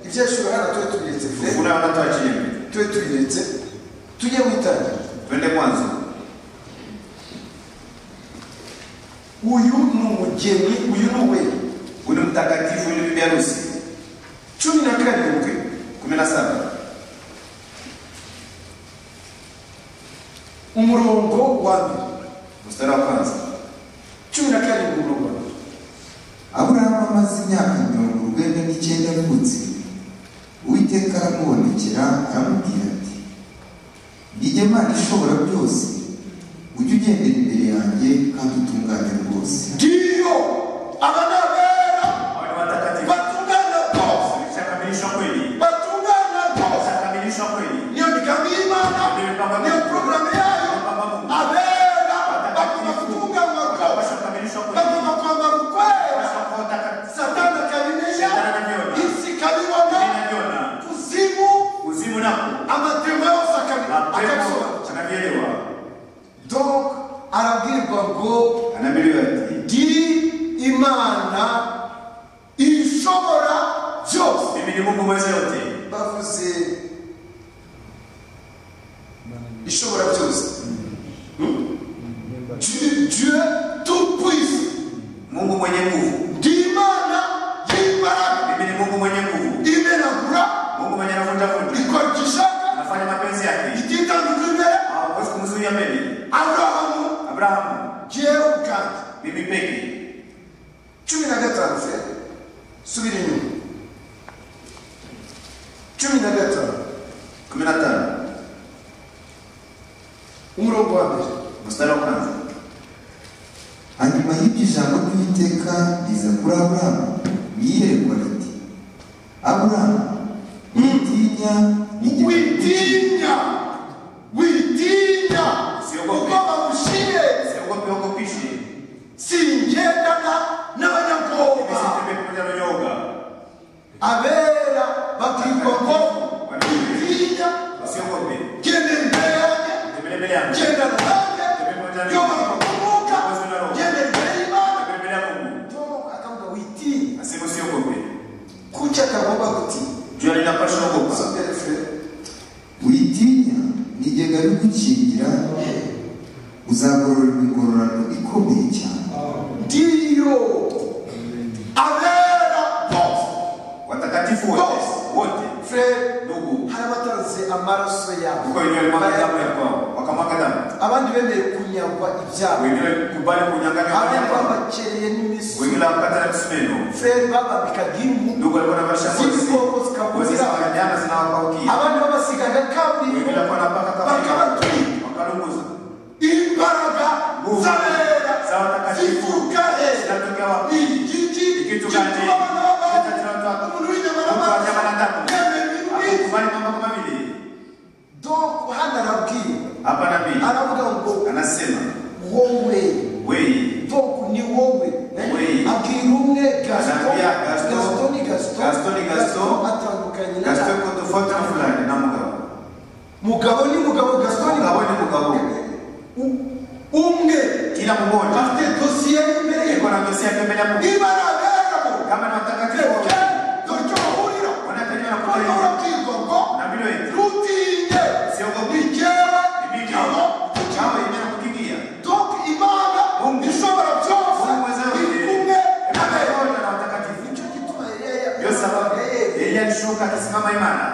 ibyashuro hano tube tubiretse fure kuna wanatoa chini tube tubiretse tujye mu itangira twende mwanzo uyu ni umugeni uyu ni uwera uni mtakatifu ni bibi harusi cumi na karindwi kumi na saba umurongo wa mbere mstari wa kwanza cumi na karindwi umurongo wa mbere aburahamu amaze imyaka mirongo urwenda n'icyenda avutse uwiteka aramubonekera aramubwira ati nijye mana ishobora byose ujye ugendera imbere yanjye kandi utungane rwose ngiyo aba ni abera hawa ni watakatifu batungana rwose ishakamilishwa kweli batungana rwose ishakamilishwa kweli niyo migambi y'imana niyo porogaramu yayo abera bagomba gutunganywa rwose wapasha kukamilishwa kweli bagomba kwambara ukwera wapasha kuwa watakatifu satani akabimenya isi ikabibona inavyona kuzimu uzimu nako amatema yose akabi- akabisobanura mapema anavyelewa donc arabwirwa ngo anaambiwa ati ndi imana ishobora byose mimi ni mungu mweza yote bavuze ishobora byose Hmm? Dieu Dieu tout puissant mungu mwenye nguvu ndi imana y'imbaraga mimi ni mungu mwenye nguvu imenagura mungu mwenye anavunjavunja ikora icyo ishaka anafanya mapenzi yake ititandukanye imbere hawezi kumzuia mbele aburahamu abrahamu jewe ubwanjye mimi peke cumi na gatanu se subira inyuma cumi na gatanu kumi na tano umurongo wa mbere mstari wa kwanza hanyuma y'ibyo ijambo ry'uwiteka riza kuri aburahamu ni iyerekwa riti aburamu witinya witinya witinya Usiogope. kuko bagushije usiogope uogopishwe singendana n'abanyabwoba usitembe pamoja na uoga abera babwirwa ngo witinya usiogope genda imbere yanjye tembele mbele yangu genda nanjye yobora kukuvuka genda imbere y'imana tembele mbele ya mungu tom akavuga witinya asema usiogope kuki akavuga kuti jua linapasha ogopa sopere frere witinya nigega rigukingira uzagororerwa ingororano ikomeye cyane ndiyo abera bose watakatifu wote wote frere ndugu hari abatanze amaraso yabo kuko wenyewe walimwaga damu ya kwao wakamwaga damu abandi bemeye kunyagwa ibyabo wengine kubali kunyanganya abandi wanyama babakereye n'imisozi wengine wakata na msumeno frere babambikaga impu ndugu alikuwa na maisha z'ibikoko kozi za zikabuzira wanyama zinawapaukia abandi babasigaga kaburimbo wengine alikuwa anapaka kama bakabatwika wakalunguza imbaraga Nguvu z'abera za watakatifu zivuga hejuru zinatokea wapi igiti Ikitu gituma gani? abantu Kita kila mtu babaho hapa. umuntu Mtu wa w'inyama nyama na damu. yemewe ibintu nk'ibyo akubali mambo kama vile donc hano arabwira hapa nabii aravuga ngo anasema wowe wei donc ni wowe Wewe. abwira umwe gaston Anambia Gaston. gaston ni gaston Gaston ni Gaston. atandukanye na gasito ko tofauti na fulani na mugabo mugabo ni mugabo gaston ni mugabo ni mugabo U- umwe kila mmoja afite dosiye imbere ye iko na dosia yake mbele ya Mungu niba ari abera kama ni watakatifu ngo wote ntacyo bahurira wanatajwa na noneho kutajwa urabwirwa ngo na vile wetu ntutinye ni jyewe ni mimi ngabo chawe imana kukimbia donc imana Mungu. ishobora byose Mungu weza iri yote kumwe imana nawe yote na watakatifu nicyo gituma Eliya- ndio sababu Eliya- Elia alishuka akisimama imara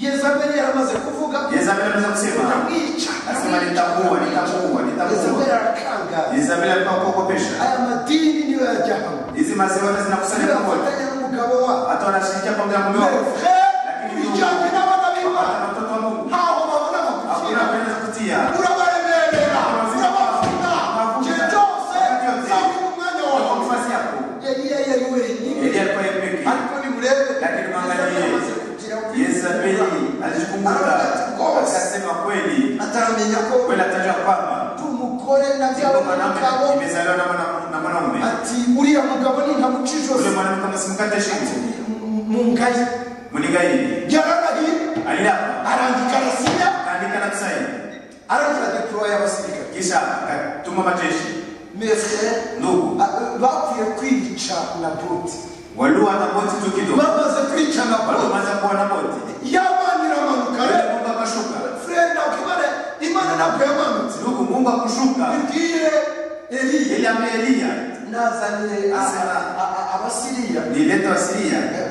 yezabeli yaramaze kuvuga Yezabeli anaweza kusema amwica Anasema nitamuua, nitamuua, nitamuua. yezabeli arakangaza Isabeli alikuwa kuogopesha aya madini niyo yajya hamwe hizi maziwa zinakusanya pamoja afatanya n'umugabo wabo hata wanashirikia pamoja na mume wao Frere, ijyanye n'abana b'imana hata na mtoto wa Mungu ntaho hakuna babona bagukira kwenda kutia urabaremerera urabafuna igihe cyose zawe n'umwanya kwa wawe nafasi yako yariya yari wenyine Elia alikuwa yeye pekee ariko nimurebe Lakini mwangalie. yamaze kugira Yezabeli alikumbuka Rwose. akasema kweli ataramenya ko kweli atajua kwamba ndi umugore na byaba ndipo umugabo mwanamke imezaliwa na mwana- na mwanaume ati uriya mugabo nintamuca ule ijosi mwanamke msimkate shingo mu ngayi mnigairi yararahiye aliapa arandika arasinya kaandika na kusaini aragira deploye y'abasirikare kisha akatuma majeshi mese ndugu bapfuye kwica na boti waliua na boti tu kidogo bamaze kwica na boti walimaza kuwa na boti yabana iramanukare Yule mungu akashuka fred nakimane imana ntabwo yamanutse ndugu mungu akushuka ibwire eliya yeye ambaye eliya nazaniye Asema. a- a- a- abasiriya nileta wa siria Eh,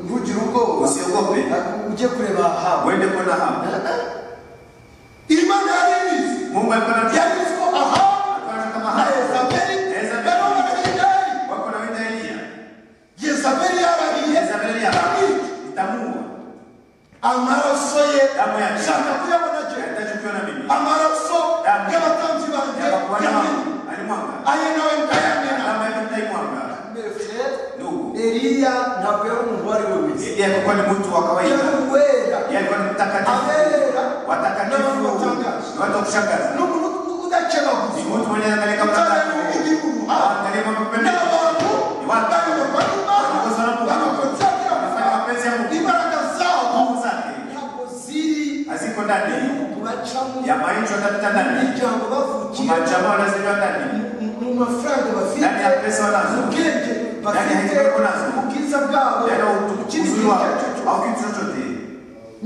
ntugire ubwoba usiogope Eh, ujye kureba ahabu uende kona hapo imana yari ibizi mungu alikuwa na yari izi ko ahabu alikuwa kama na hapo yezabeli Yezabeli. barabona bidari wako na wenda eliya yezabeli yarahiye Yezabeli yarahiye. nitamuua amaraso ye Damu ya- shaka kuyabona je nahitaji kuona mimi amaraso Damu. y'abatambyi banjye yapakuwa na yamenye wangu alimwanga aye nawe ndayamena kama hivyo mtaimwanga ndugu eliya ntabwo yari umuntu uwo ari we wese eliya alikuwa ni mtu wa yari kawaida uwera yeye alikuwa ni mtakatifu abera watakatifu Na ni watu wa watu kushangaza. wa kushangaza n'umuntu udakebaguza ni mtu mwenye angalia kama utareba mtakatifu ibihuha angalia kama mpendeza n'abantu bayoborwa Wanakosa n'imana na Mungu. bagakonsangira anafanya mapenzi ya Mungu imbaraga zabo nguvu zake ntabwo ziri haziko ndani mu bacamo ya maisha atapita ndani imiryango bavukiye kumachama wanazijua ndani mu- mu mafaranga ndani ya bafite pesa mu wanazo bwenge bafite ya hekima. mu bwiza bwabo yari mu kindi uzuri gihe wao icyo ari cyo au kitu chochote cyose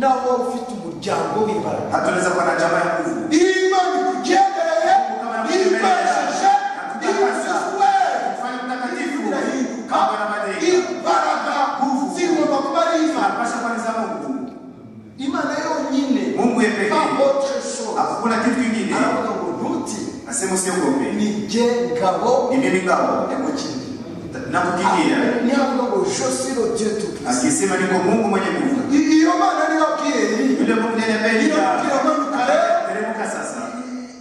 nawe waba ufite umuryango w'imbaraga hatunaweza kuwa na chama ya nguvu imana ikugendereye ibanesheje imuzizuwere kufanya mtakatifu birahinduka kama na malaika imbaraga zigomba kuba ari imana tunapasha kuanza Mungu imana yonyine Mungu yeye pekee. abotresho hakuna kitu kingine aravuga ngo ntuti asema usiogope ni jye ngabo ni mimi ngao yamukingira nakukimbia ntiyavuga ngo josiro jetu akisema niko Mungu mwenye nguvu iyo mana niba bwiyeri yule Mungu ndiye Yule Mungu ndiye anayependa anayeamka leo. teremka sasa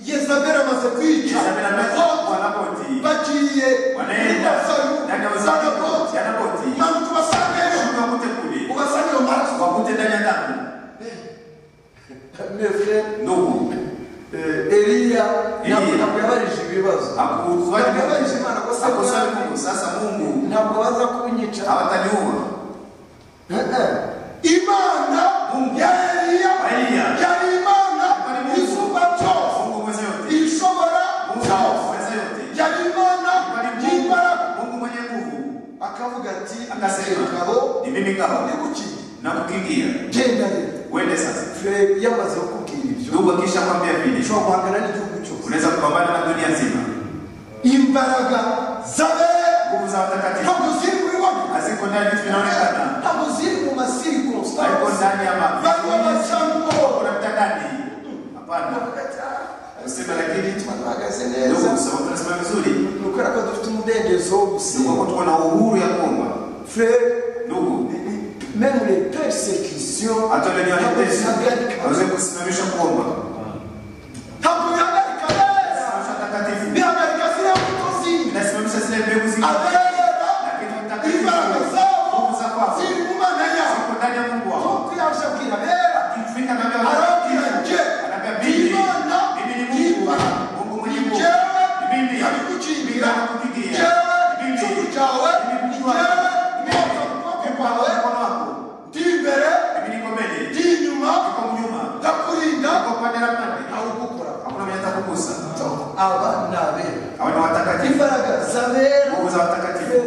yeza isabel amaze kwica Isabeli amaze Yakobo, kwa Naboti. bagiye muri wanaenda dasayo za naboti yanaboti yanaboti manuka ubasangeyo shuka mute kule ugasanga iyo maraso wakute ndani ya damu mefure ndugu eliya ntabwo Eliya. ntabwo yabarije ibibazo Yabarije Imana ko se akusali bwari. mungu sasa mungu ntabwo baza kunyica hawataniua imana ya eliya Eliya. yari imana Yari Mungu. isumba cyose mungu mweze yote ishobora mungu cyose mweze yote yari imana Yari Mungu. y'imbaraga mungu mwenye nguvu akavuga ati Akasema. "Ingabo ni mimi kaho nigukiye na kukimbia genda rero uende sasa fure yamaze kukubwira ibyo ndugu akisha kwambia vile ushobora guhangana n'igihugu cyose unaweza kupambana na dunia nzima imbaraga z'abera nguvu za watakatifu ntabwo ziri muri bamwe haziko ndani vitu vinaonekana ntabwo ziri mu masirikonsitari haiko ndani ya bari b'abacango unapita ndani hapana usema lakini bahagaze ndugu neza sawa tunasema vizuri ni ukora ko dufite umudendezo wo ni gusenga kwa tuko na uhuru ya kuomba fure ndugu même les persécutions hata wale ni ntabwo watetezi zihagarika waweze kusimamisha kuomba ntabwo bihagarika neza Simamisha takatifu bihagarika ziriya mbuto zindi inasimamisha zile mbegu zingine abera lakini imbaraga mtakatifu zabo nguvu za kwako ziri mu mana yawe ziko ndani ya Mungu wako nk'uko yaje abwira abera akifika na arababwira mbegu nje anambia ni mimi imana mimi ni Mungu y'imbaraga Mungu mwenye ni nguvu jewe ni mimi yabigukingira Ninakupigia. jewe Mimi. icumu cyawe Mimi ni mtu wako. jewe Mimi mwoza wako. ukuboko Mimi wako. kwawe Mkono wako. ndi imbere Mimi niko mbele ndi inyuma niko nyuma ndakurinda niko pande na pande nawe ugukora hakuna mwenye atakugusa aba ni abera hawa ni watakatifu imbaraga z'abera nguvu za watakatifu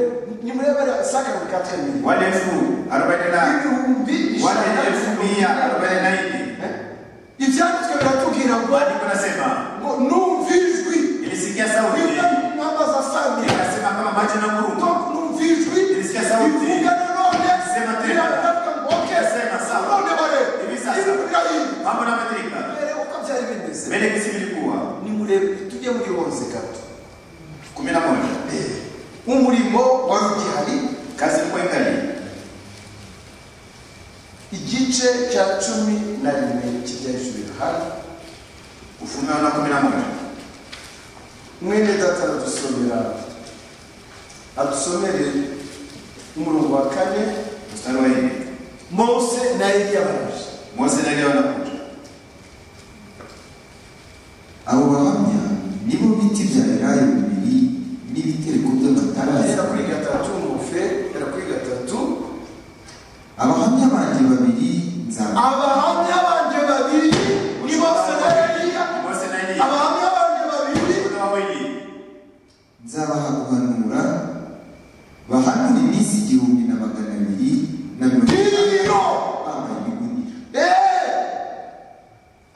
nimurebera sakari ka kabiri wale elfu arobaini na ibihumbi wale ijana elfu mia arobaini na nne ibyanditswe biratubwira ngo maandiko nasema ngo numva ijwi ilisikia sauti bivuga ingamba za samira ikasema kama maji na ngo ngurumo numva ijwi Irisikia sauti. bivuga nanone Sema tena. birabaravuga ngo oke Sema sawa. none bare Hivi sasa. iburahimu mambo na madirika mbere uko byari bimeze mbele kisi vilikuwa nimurebe tujye muri onze gato kumi na moja umurimo wari ugihari kazi ilikuwa ikali igice cya cumi na rimwe cy'ibyahejuru yohana ufunuo na kumi na moja mwene data aradusomera adusomere umurongo wa kane mstari wa nne mose na eliya baraje mose na eliya wanakuja abo bahamya nibo biti bya elayo bibiri n'ibitereko by'amatara ahera kuri gatatu mufe ahera kuri gatatu abahamya banjye babiri nzaba abahamya banjye babiri ni mose na eliya mose na eliya abahamya banjye babiri Mose na wawili nzabaha guhanura bahanura iminsi igihumbi na magana abiri na mirongo Biriyo! bambaye ibigunira Eh!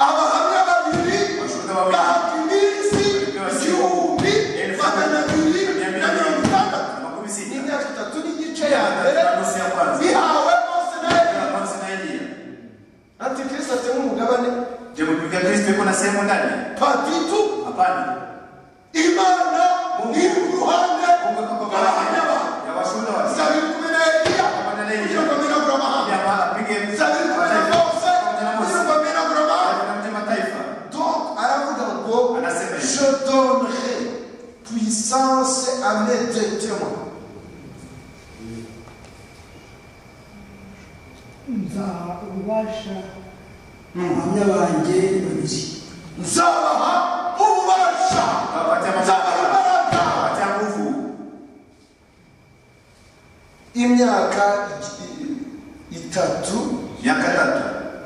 abahamya babiri Abashuhuda babiri. bahata iminsi igihumbi magana abiri na mirongo itandatu makumi sita n'imyaka itatu n'igice ya mbere na nusu ya kwanza bihawe mose na eliya Ya mose na eliya antikristo atema umugabane je mpiga kristo yuko na sehemu ndani patitu hapana imana Mungu. iri ku ruhande mungu yuko kwa rw'abahamya ba ya washuhuda wa zabiri kumi na eliya Kumi na Eliya. kugira ngo amenagure amahanga ya ma- apige zabiri kumi na mose kugira ngo amenagure amahanga Apige mataifa donc aravuga ngo Anasema hivi. je donnerai puissance à mes deux témoins nza ububasha abahamya banjye babiri nzabaha ububasha Abapatia nzabaha mataifa imbaraga abapatia nguvu imyaka i- itatu miaka tatu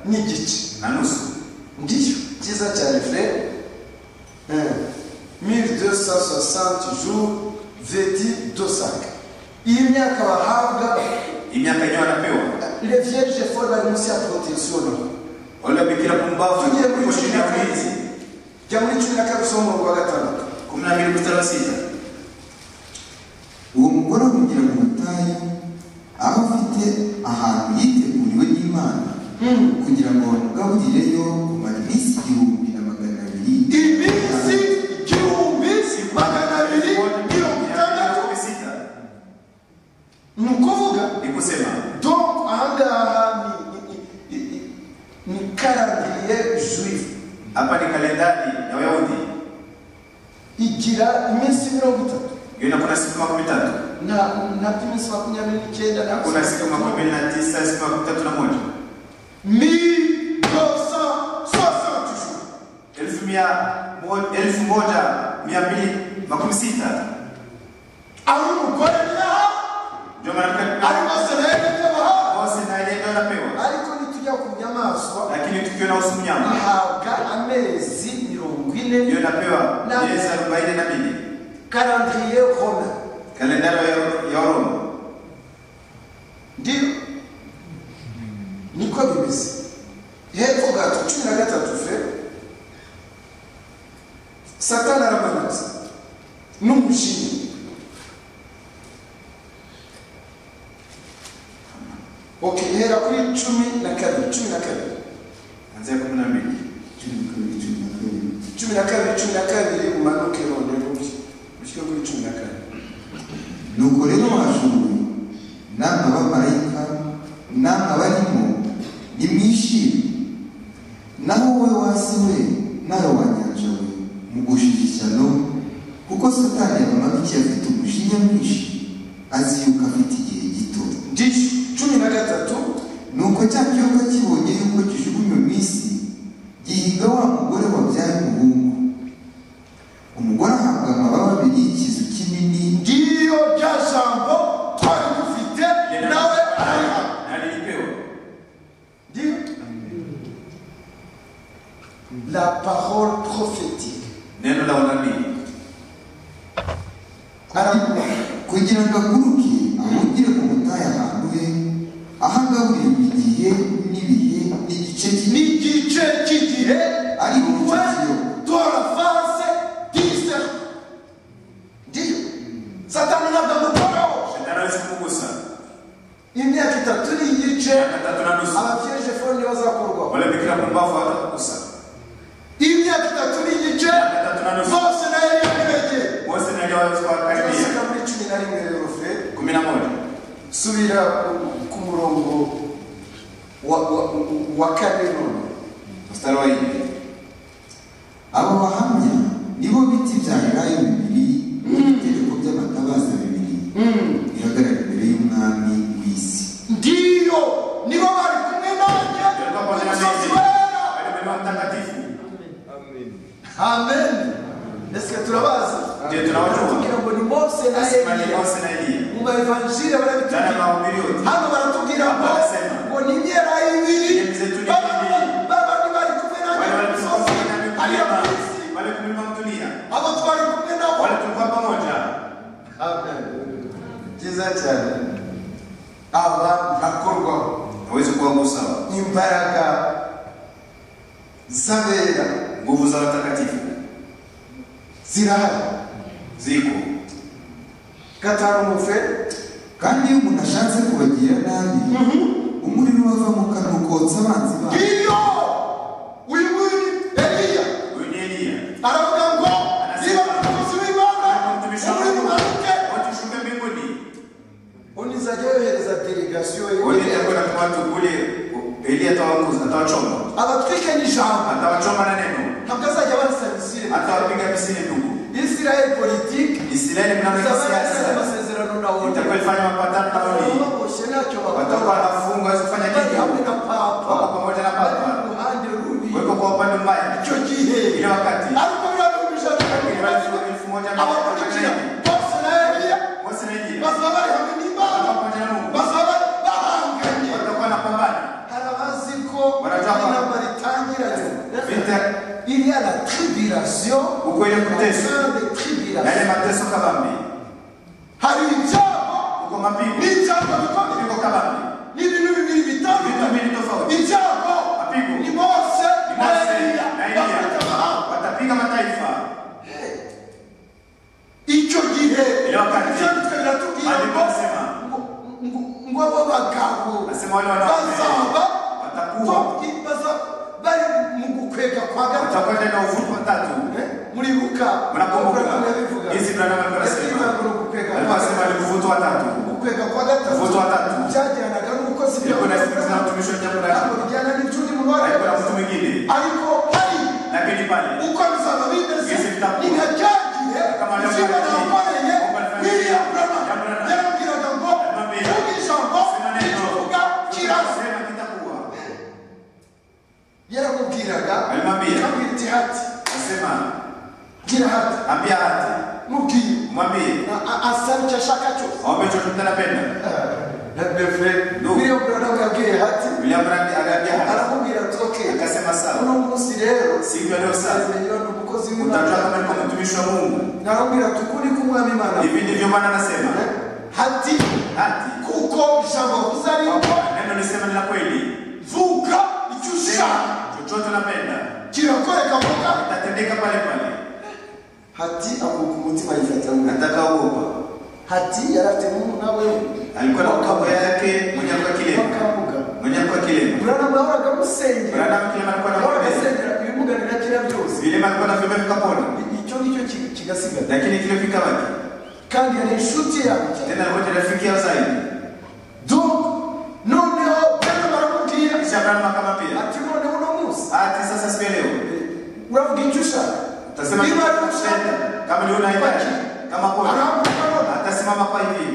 n'igice na nusu ndiyo cyiza cyane frere Eh, 1260 jours vedi dosaka iyi myaka bahabwa imyaka yenyewe wanapewa les vierges folles bari munsi ya protection no wala bikira pumbavu Tugiye kuri kushinda cumi na kane. ulinzi jya muri cumi na kabiri usoma umurongo wa gatandatu kumi na mbili mstari wa sita uwo mugore ahugira mu butayu aho afite ahantu yiteguriwe n'imana kugira ngo bamugaburireyo kumara iminsi igihumbi na magana abiri iminsi igihumbi magana abiri mirongo itandatu Kumi sita ni ukuvuga ni kusema donc ahangaha ni- ni- ni- ni- ni karandiriye juive hapa ni kalendari ya Wayahudi igira iminsi mirongo itatu Yuna kuna siku makumi tatu na nabyo iminsi makumyabiri n'icyenda na kuna siku makumi na tisa siku makumi tatu na moja elfu mia mo- elfu moja mia mbili makumi sita ari umugore niyaha ndio maana ari maso nayo n'ibyabaha mose na ile ndio anapewa ariko nitujya ku nyamaswa lakini tukiwa na usiku nyama ahabwa amezi mirongo ine ndio anapewa Na- miezi arobaini na mbili karandiriye hona kalendari ya- ya Waroma ndiyo niko bimeze hepfo gato cumi na gatatu fe satani aramanutse n'umushinga okay hera kuri cumi na kabiri cumi na kabiri kuanzia kumi na mbili cumi na kabiri cumi na kabiri umanuke none bubi ushyire kuri cumi na kabiri nuko rero wajuru namwe abamarayika namwe abarimo nimwishime naho wowe wasi we nawe wa nyanja we mugushije ishyano kuko satani amabikiye afite umujinya mwinshi azi yuko afite igihe gito ndishu cumi na gatatu nuko cya kiyoka kibonye yuko kijugunywe mu isi gihiga wa mugore wabyaye umuhungu umugore ahabwa amababa abiri y'ikizu kinini ngiyo rya jambo twari dufite nawe arariha na nilipewa Dieu. La parole prophétique. neno la unabii kugira ngo aguruke ahungire mu butayu ahantu he aho agaburira igihe n'ibihe n'igice kinini Ni igice cy'igihe ariko icyo we kiyoka turavase dise ndiyo satani ntabwo amukoraho shetani hawezi kukugusa imyaka itatu n'igice miaka tatu na nusu ababyeje fone nibo bazakorwaho wala bikira pumbavu hatakugusa imyaka itatu n'igice miaka tatu na nusu zose nayo yaribegeye mose na ile waweza kuwakaribia turashyira muri cumi na rimwe rero fe kumi na moja subira ku- ku murongo wa- wa- wa kane none mstari wa nne abo bahamya nibo biti bya elayo bibiri n'ibitereko by'amatabaza bibiri bihagarara imbere y'umwami w'isi ndiyo nibo bari kumwe nanjye Yalikuwa ku pamoja na musozi mimi. wera Walipewa mtakatifu amen ese turabazi Ndiyo, tunawajua. Tugira ngo ni mose na Nasema ni eliya Mose na Eliya. mu maevanjile Ndani ya barabitubwira mahubiri yote. hano baratubwira ngo Barasema. ngo ni imyera ibiri Ni mzetu ni ibiri. babandi bari kumwe nanjye Wale ku musozi ariyo walikuwa ku isi wale kumlima mtulia. abo twari kumwe nabo Wale tulikuwa pamoja. byiza cyane aba ntakorwaho Hawezi kuwagusa imbaraga z'abera nguvu za watakatifu. zirahari Ziko. gatanu mufe kandi iyo umuntu ashatse kubagira nabi umuriro wava mu kanwa ukotsa abanzi babo iyo uyu nguyu ni eliya Huyu ni Eliya. aravuga ngo niba umukozi w'imana Mtumishi wa uri Mungu. mumanuke Wote shuka mbinguni. undi izajya yohereza delegasiyo Wote atakwenda kwa watu kule Eliya atawagusa, atawachoma. abatwikanye ijambo Atawachoma na neno. ntabwo azajya abasaba isirayeli Atawapiga misili ndugu. isirayeli politiki Israeli mnaona izaba yasize siasa. amasezerano na wowe Itakuwa ifanya mapatano na Oli. baboshe ntacyo Watakuwa bakora wanafungwa hawezi kufanya bari hamwe kitu. na papa Wako pamoja na bari Papa. ruhande rubi Weko kwa upande mbaya. icyo gihe Ile wakati ariko birabujije elfu moja na abakurikira magana nane. bose na eliya Mose na Eliya. bazaba bari hamwe n'imana Watakuwa pamoja na Mungu. bazaba bahanganye Watakuwa wanapambana. hari abazi ko Barajya kwa- inama ritangiranye Vita iriya na tribirasiyo Uko ile kuteswa. na ile tribirasiyo mateso kabambi. hari ibyago Uko mapigo. n'ibyago bikomeye Mapigo kabambi. n'ibintu bibiri Vitu bitandukanye mbili tofauti. ibyago Mapigo. ni mose Ni na Mose eliya na Eliya. bafite amahanga Watapiga mataifa. icyo gihe Iyo wakati. ibyanditswe biratubwira Maandiko ngo yanasema. ngo abo bagabo Nasema wale wanawake. bazaba Watakuwa. ko- i- baza- bari mu gukwega kwa gatatu Watakwenda na uvuko watatu. muribuka Mnakumbuka. Mukura yabivuga. Hizi Ibrahimu alikuwa Yavuga ngo ni anasema. ugukwega Alikuwa kwa anasema ni gatatu. uvuto watatu. Ugukwega kwa gatatu Uvuto watatu. byajyanaga n'uko si Ilikuwa inasikiliza na mtumishi wa jambo la ntabwo bijyana n'icyundi mu bari Alikuwa na mtu mwingine. ariko hari Lakini pale uko bizaba bimeze Hizi vitakuwa. ni nka cya gihe mtu anapenda na befre Ndugu. vile mbrana ukabwire hati william randi agambia hapa arakubwira ati ok akasema sawa uno munsi rero siku ya leo sasa azimenywa n'umukozi utajua w'imana kama niko mtumishi wa mungu narakubwira ati ukuri k'umwami imana hivi ndivyo bwana anasema hati hati kuko ijambo wavuze ari ryo neno lisema ni la kweli vuga icyo ushaka Sema, chochote unapenda kirakoreka vuga itatendeka pale pale hati akuka umutima yifatanya atakaogopa hati yari afite umuntu nawe alikuwa na mkabwa yake mwenye alikuwa kilema bakavuga mwenye alikuwa kilema burana mwahoraga musengera mwanadamu kilema alikuwa na mwahoraga mabezi musengera ibimuga birakira byose vilema alikuwa na vyombe vikapona icyo nicyo ki- kigasigara lakini kile vikabaki kandi yari inshuti yanjye tena alikuwa rafiki yao zaidi donc noneho bwana baramubwira kisha Abrahamu akamwambia ati noneho uno munsi ati sasa siku ya leo uravuga icyo ushaka utasema niba ari chochote ushaka kama ni unaitaka kama kwa aravuga none atasimama kwa hivi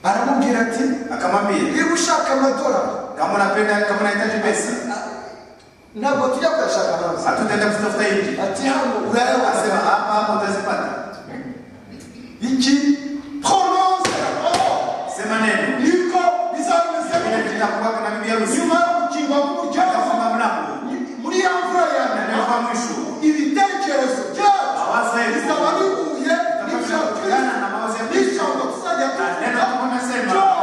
aramubwira ati akamwambia niba ushaka amadorari kama unapenda kama unahitaji pesa ntabwo tujya kuyashaka hanze hatutaenda kutafuta hivi ati hano urayabona asema hapa hapa utazipata iki prononce la parole sema neno niko bizameze vile vitakuwa na bibi harusi nyuma yo gukinga k'umuryango atafunga mlango muri ya mvura ya na nyuma kwa mwisho ibitekerezo byacu awaza hivi bizaba bihuye n'ibya Tutakubaliana na mawazo ya kirisitu Kristo. n'ijambo tuzajya Na neno tuvuga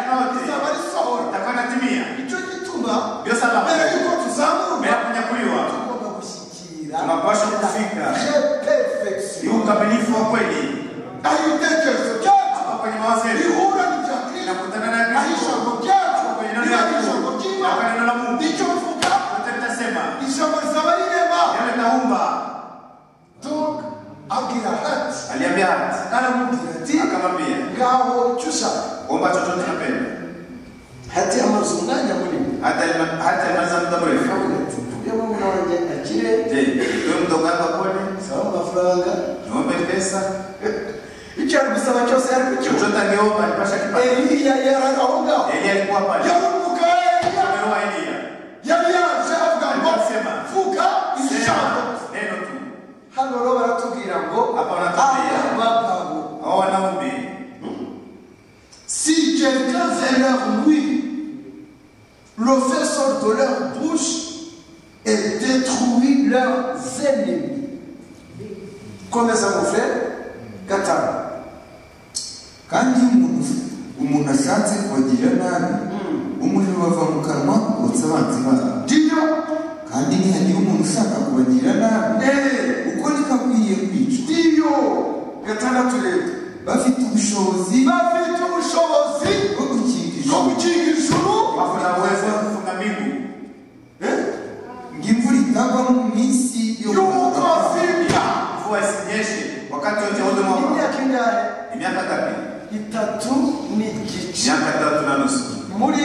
byose nasema, neno yote. bizaba risohora atakuwa natimia nicyo gituma Byose aba- mbere y'uko mbele ya tuzamurwa kunyakuliwa tugomba gushyikira tunapaswa kufika je perfection ni ukamilifu wa kweli aho ibitekerezo byacu hapa kwenye mawazo yetu bihura n'ibya kirisitu nakutana na aho Kristo ijambo ryacu kwenye neno riba la ari ijambo Mungu ry'imana na kwa neno la Mungu nicyo mvuga yote nitasema ijambo rizaba rirema yale naumba donc abwira hati aliambia hati aramubwira ati akamwambia ngaho icyo ushaka omba chochote unapenda hati amaze umwanya munini hata alima- hata alimaliza muda mrefu avuga ati mvuge murumuna wanjye akire je wewe mdogo wako akone saba amafaranga niombe pesa icyo ari gusaba cyose yari kukibuza chochote angeomba alipasha kipata eliya yari aho ngaho Eli alikuwa pale yari umugabo Eliya. Roho wa Elia yari yaje avuga ngo Arasema, vuga izi jambo sema neno tu hano rero baratubwira ngo Hapa wanatubwira. abagabo hao wanaume Si quelqu'un fait leur oui, le fait sort de leur bouche et détruit leurs ennemis. Combien ça vous fait Qatar. kandi iyo umuntu umuntu ashatse kubagirira nabi umuriro bava mu kanwa kotsa abanzi babo Dieu, kandi nihagira umuntu ushaka kubagirira nabi eh, uko niko akwiriye kwicwa Dieu, Qatar turebe. bafite ubushobozi Bafite ubushobozi bwo gukinga bwo ijoro gukinga ijuru wako na uwezo wa kufunga mbingu eh, ngo imvura itagwa mu minsi yo y'uko kubaka afite mvua isinyeshe wakati wote wa huduma wako imyaka ingahe ni miaka ngapi itatu n'igice miaka tatu na nusu muri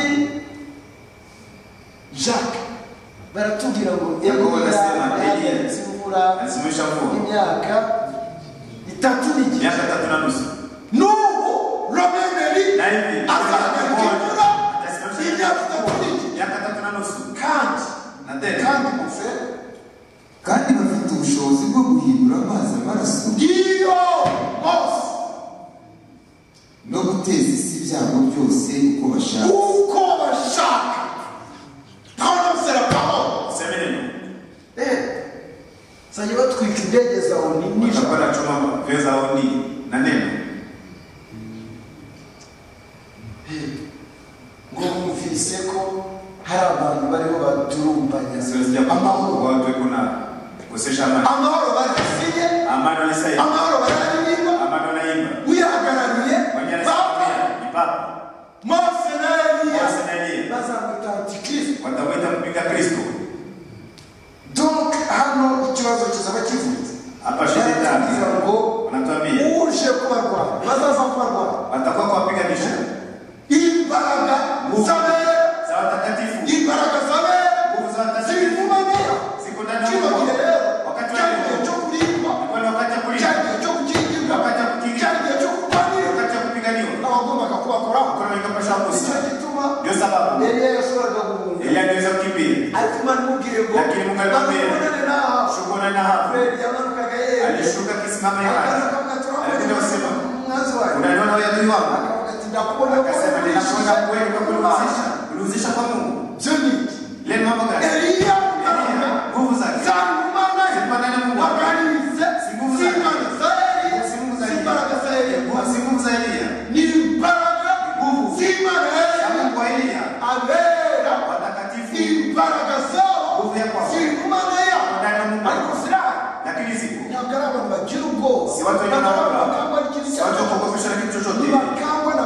jacques baratubwira ngo Yakobo arasema, Eliya. yasimura alisimamisha mvua imyaka itatu n'igice miaka tatu na nusu n'ubu romemeri na hivi azagaruka Atasimamisha imyaka itatu n'igice miaka tatu na nusu kandi na tena kandi mufe kandi bafite ubushobozi bwo guhindura amazi amaraso ngiyo hose no guteza isi ibyago byose uko bashaka kuko bashaka ntawanabusera pawulo useme neno zajya batwika indege za oni watakuwa nijoro na chuma vyo za oni na neno ngo bumvise ko hari abantu bariho badurumbanya siwezi ja amahoro kwa watu weko na kukosesha amani amahoro barasiye amani wanaisaidia amahoro bararirimba amani wanaimba uyahagarariye papa wanyanisaidia ni papa mose na eliya Mose na Eliya. bazamwita antikristo watamwita mpinga kristo donc hano ikibazo kizaba kivutse hapa shetani Baratubwira ngo wanatuambia uje kubarwanya bazaza kubarwanya watakuwa kwa wapiganisha imbaraga Nguvu. zabere za watakatifu imbaraga zabere nguvu za watakatifu zibivumaniya ziko ndani ya kino Mungu. gihe rero Wakati wa cyagiye leo. cyo kurindwa Ilikuwa ni wakati wa kulinda cyagiye cyo gukingirwa Wakati wa kukingira. cyagiye cyo kurwanirwa wakati wa kupiganiwa abagombaga kubakoraho kuna wengapasha nicyo kusa gituma ndio sababu eliya yashoboraga guhunga Eliya aliweza kukimbia ariko imana imubwiye ngo Lakini Mungu alimwambia, "Bazabonane n'aha." shughulana hapo Fred yamanukaga yewe alishuka kisimama imani akaza akavuga ati, "Urakoze wengine wasema mwanzo wake unaniona wewe adui wangu akaona ati ndakuona akasema nilikuona kweli kwa kunihusisha kunihusisha kwa Mungu Joni le mambo gani Elia Elia, nguvu zake zangu maana zilikuwa ndani ya Mungu wake akanize Si nguvu za- sifa za Israeli Si nguvu za si Elia. baraka za Elia Nguvu- si nguvu za Elia ni baraka Nguvu. si Ya baraka Mungu wa Elia abera watakatifu ni baraka zao Nguvu ya kwako. si kumana ya ndani ya Mungu wake. ariko silaha lakini zipo nyagara abantu bagira ubwoba Si watu wenye Bakaba- wanaoga. bakangwa n'ikintu si icyo watu ari cyo wakogopesha na kitu cyose. chochote Ntibakangwa na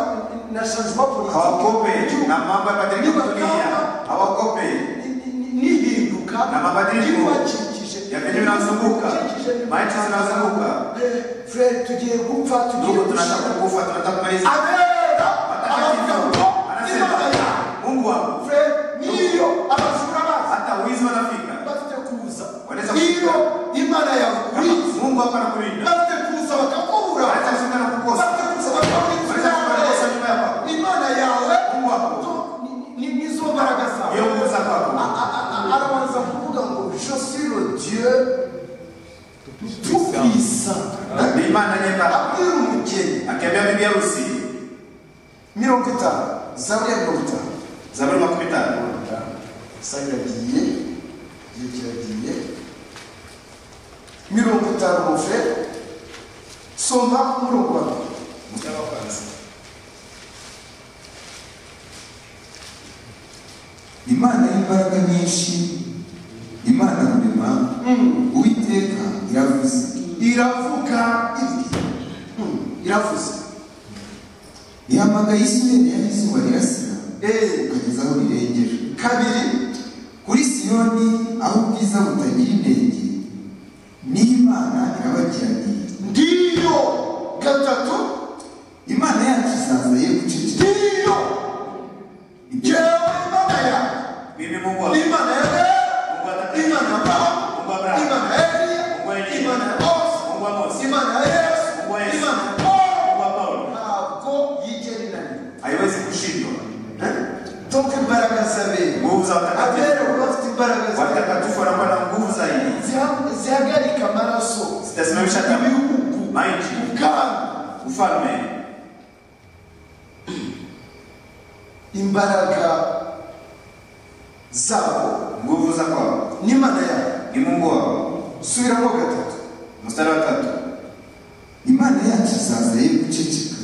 na sanzima politiki hawakope na mambo ya badiliko ya Ntibakangwa dunia hawakope ni- ni- n'ihinduka Na mabadiliko ry'ibibakikije. ya bintu vinazunguka. Ibibakikije. Maisha zinazunguka. Eh, Fred tugiye gupfa tugiye ndugu tunataka gushinga kufa tunataka kumaliza abera abavuga ngo anasema nibagaya mungu wangu Fred niyo abajura baza hata wizi wanafika bafite kuza Wanaweza niyo kufika. imana yagurinze mungu hapa anakulinda bafite kuza bakakubura hata usika na kukosa bafite kuza bakakurinze wanaweza kukosa nyumba yako imana yawe mungu wako ni- ni- nizo mbaraga zawe iyo nguvu za A- kwako a- a- arabanza kuvuga ngo je suis le dieu tout puissant ni imana nyembara abwira umugeni akiambia bibi harusi mirongo itanu zaburi ya mirongo itanu zaburi makumi tano sayira agiye igihe kiragiye mirongo itanu mufe soma umurongo wa mbere imana y'imbaraga nyinshi imana rurema uwiteka iravuze iravuga iri iravuze ihamagaye isirene yari izuba rirasira eee ukageza aho rirengera kabiri kuri siyoni aho ubwiza butagira inenge niho imana irabagiraniye ndiyo gatatu imana yacu izaza ye guceceka ndiyo ibyo jewe imana yawe bibi mungu wako imana mungu yawe atakatifu imana mungu yawe abrahamu imana Mungu wa yawe Eliya. imana yawe mungu wa mose imana yesu Mungu wa Yesu. imana yawe mungu wa paulo ntabwo yigera inanirwa haiwezi kushindwa toka imbaraga z'abera nguvu za abera baba bafite imbaraga z'abera watakatifu watakatifu wanakuwa na nguvu zaidi Ziha- zihagarika amaraso zitasimamisha damu maji ubwami ufalme imbaraga zabo nguvu za kwao n'imana yawe ni mungu wao subiramo gatatu mstari wa tatu imana yacu izaza ye guceceka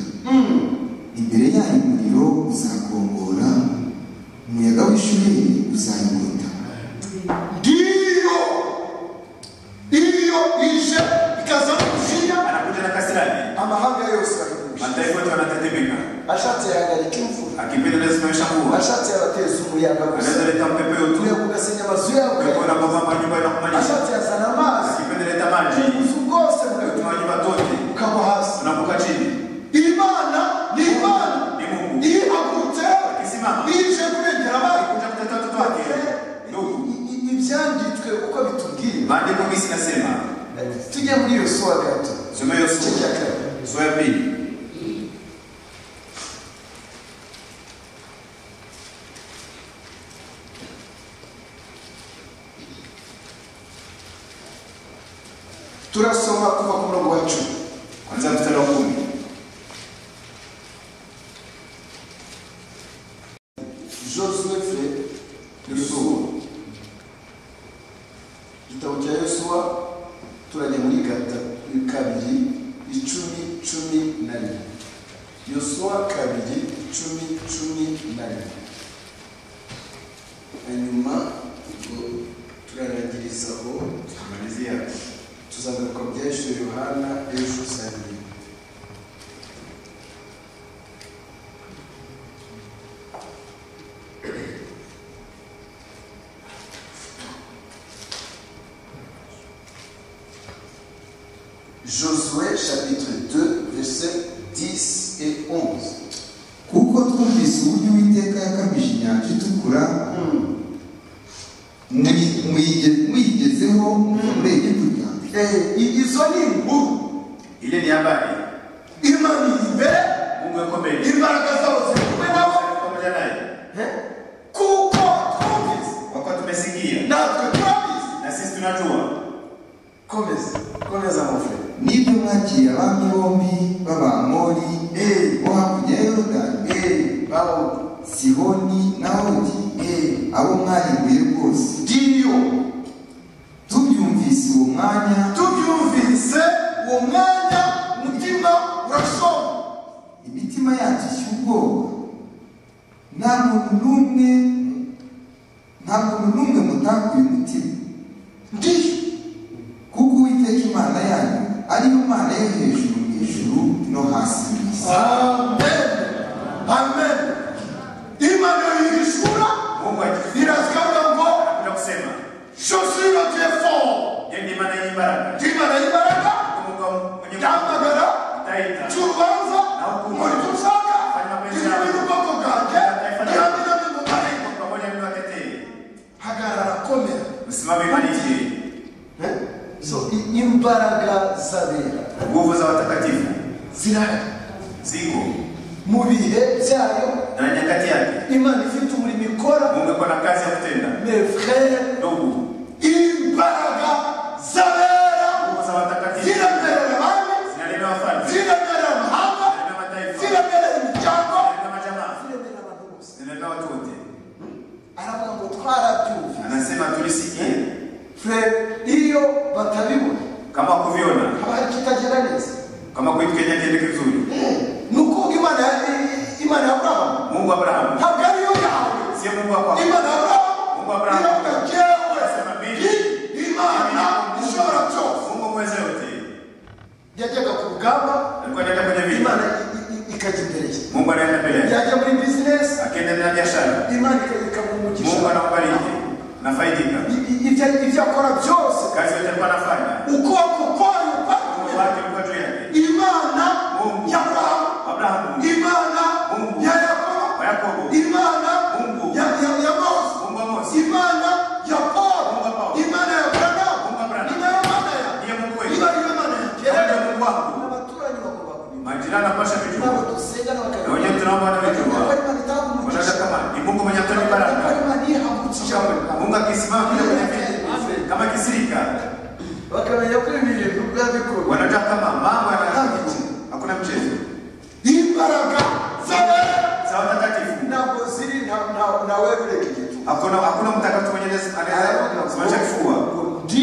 imbere yayo umuriro uzakongora umuyaga w'ishuri uzayigota ndiyo iyo ije ikazamo gushinya anakuja na kasirani amahanga yose aragusha mataifa yote wanatetemeka ashatse yahagarika imvura akipenda nasimamisha mvua ashatse yabateza umuyaga gusa anaweza leta mpepe utuye utu kugasenya amazu yawe ukiona kwamba manyumba yanakumalisha ashatse yazana amazi akipenda leta maji ubuzu bwose utu bugahita manyumba tote bukagwa hasi tunavuka chini imana ni imana ni mungu ihagurutse Isimama. ije kurengera abandi kuja kuteta watoto wake ndugu I- i- ibyanditswe uko bitubwira maandiko misi nasema tujye muri iyo sowa gato soma hiyo igice cya sura kabiri sura ya pili turasoma kuva ku murongo wa cumi kwanzia mstari wa kumi josuwe fe yosuwa igitabo cya yosuwa turajya muri gata kabiri icumi cumi na rimwe yosuwa kabiri icumi cumi na rimwe hanyuma ubwo turarangirizaho tukamalizia tuzagaruka mu byahishe yohana ejo saa yine Josué chapitre 2 versets 10 et 11. kuko twumvise uburyo uwiteka yakabije inyanja itukura muyi- muyigezeho muyigezeho muva muri egiputa Eh, izo ni inkuru ile ni habari imana iri imbere mungu yakomeye imbaraga zabo ziri kumwe nabo pamoja naye Eh, kuko twumvise kwa kuwa tumesikia natwe turabizi na sisi tunajua komeza komeza mufure n'ibyo mwagiye abami bombi b'abamori bo hakurya ya yorodani sihoni n'awodi abo mwarimbuye rwose ndiyo tubyumvise uwo mwanya tubyumvise uwo mwanya umutima urashoma imitima yacu ishya ubwoba nta muntu n'umwe nta muntu n'umwe mutakuye umutima ndiyo kuko uwiteka imana yanyu ariyo mana yo hejuru mu ijuru no hasi mu isi amen amen imana yishura Mungu akisikia iravuga ngo na kusema shosira tefo yeye maana ya baraka imana y'imbaraga Mungu mwenye ndamagara taita cy'urubanza muri dushaka ibintu by'ubwoko bwanjye ntiramenya bimumarika pamoja na watetee hagarara komera msimame imani Eh? so i- imbaraga z'abera nguvu za watakatifu zirahari ziko mu bihe byayo na nyakati yake imana ifite umurimo ikora Mungu ako na kazi ya kutenda mes frères ndugu imbaraga z'abera nguvu za watakatifu ziramerera abandi zinanena wafalme ziramerera amahanga zinanena mataifa ziramerera imiryango zinanena majamaa ziramerera abantu bose zinanena watu wote aravuga ngo twarabyumvise anasema tulisikie frere iyo batabibona kama kuviona haba hari ikitagenda neza kama kwetu Kenya kiende kizuri ni ukuvuga imana ya- imana ya burahamu Mungu Abrahamu ntabwo ariyo yawe sio Mungu wa kwako imana ya Mungu burahamu Abrahamu. iravuga jyewe Asema mimi. ndi imana ishobora byose Mungu mweze yote yajyaga ku rugamba alikuwa anaenda kwenye vita imana i- i- i- ikajya imbere ye Mungu anaenda mbele yake yajya muri bizinesi akiendelea na biashara imana ika- ikamuhumugisha Mungu anakubariki nafaidika I- i- ibyo ibyo akora byose kazi yote alikuwa anafanya ukuboko kwayo Mungu kwayo wake ulikuwa juu yake imana Mungu. ya burahamu Abrahamu imana Mungu. ya yakobo wa Yakobo imana Mungu. ya ya ya mose Mungu wa Mose imana ya paul Mungu wa Paulo. imana ya Mungu wa branamu Branham. imana ya mana ndiye ya Mungu iba wetu ari yo mana ya Yeye ndiye kera Mungu wako abaturanyi bagomba kubimenya majirani apasha nabo kujua dusenga na wenyewe tunaomba watu ko wajua imana wanaona itagumugisha kama ni Mungu mwenye atoa ko baraka imana yihagurukije Mungu akisimama kile kwenye vita kama kisirika bakamenya ko ibi bintu biba bikorwa wanataka kama mambo yanayofanyika hakuna mchezo imbaraga z'abera za watakatifu ntabwo ziri nta- nta- ntawe ureka igituba hakuna hakuna mtakatifu mwenye Yesu anaweza kusimamisha kifua ndi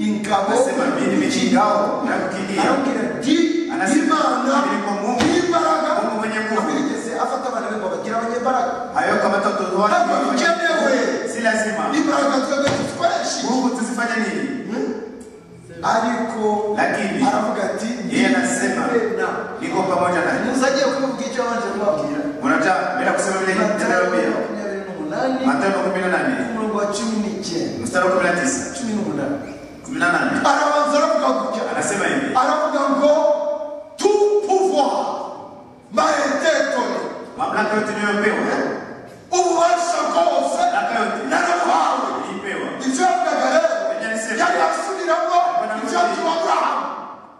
ingabo nasema mimi nimechingao na kukimbia arabwira ndi Anasema, imana "Ni kwa Mungu." y'imbaraga Mungu mwenye nguvu. ntabwo yigeze afata abantu be ngo bagire abanyembaraga hayo kama watoto wake Hapo mchenewe. wafanye- si lazima imbaraga twebwe tuzikoreshe Mungu tuzifanye nini ariko Lakini, aravuga ati yeye anasema, "Ndiwe na niko pamoja naye muzagiye kumubwira icyo abanje kubabwira unataka bila kusema vile matayo nitakwambia makumyabiri n'umunani Mathayo 18 umurongo wa cumi n'icyenda mstari wa 19 cumi n'umunani 18 arabanza aravuga gutya anasema hivi aravuga ngo tu pouvoir mahetetone mamlaka yote niliyopewa ububasha bwose mamlaka yote narabuhawe nilipewa ibyo yavugaga rero Yanisema. yari asubiramo ibyo yabwiye Aburahamu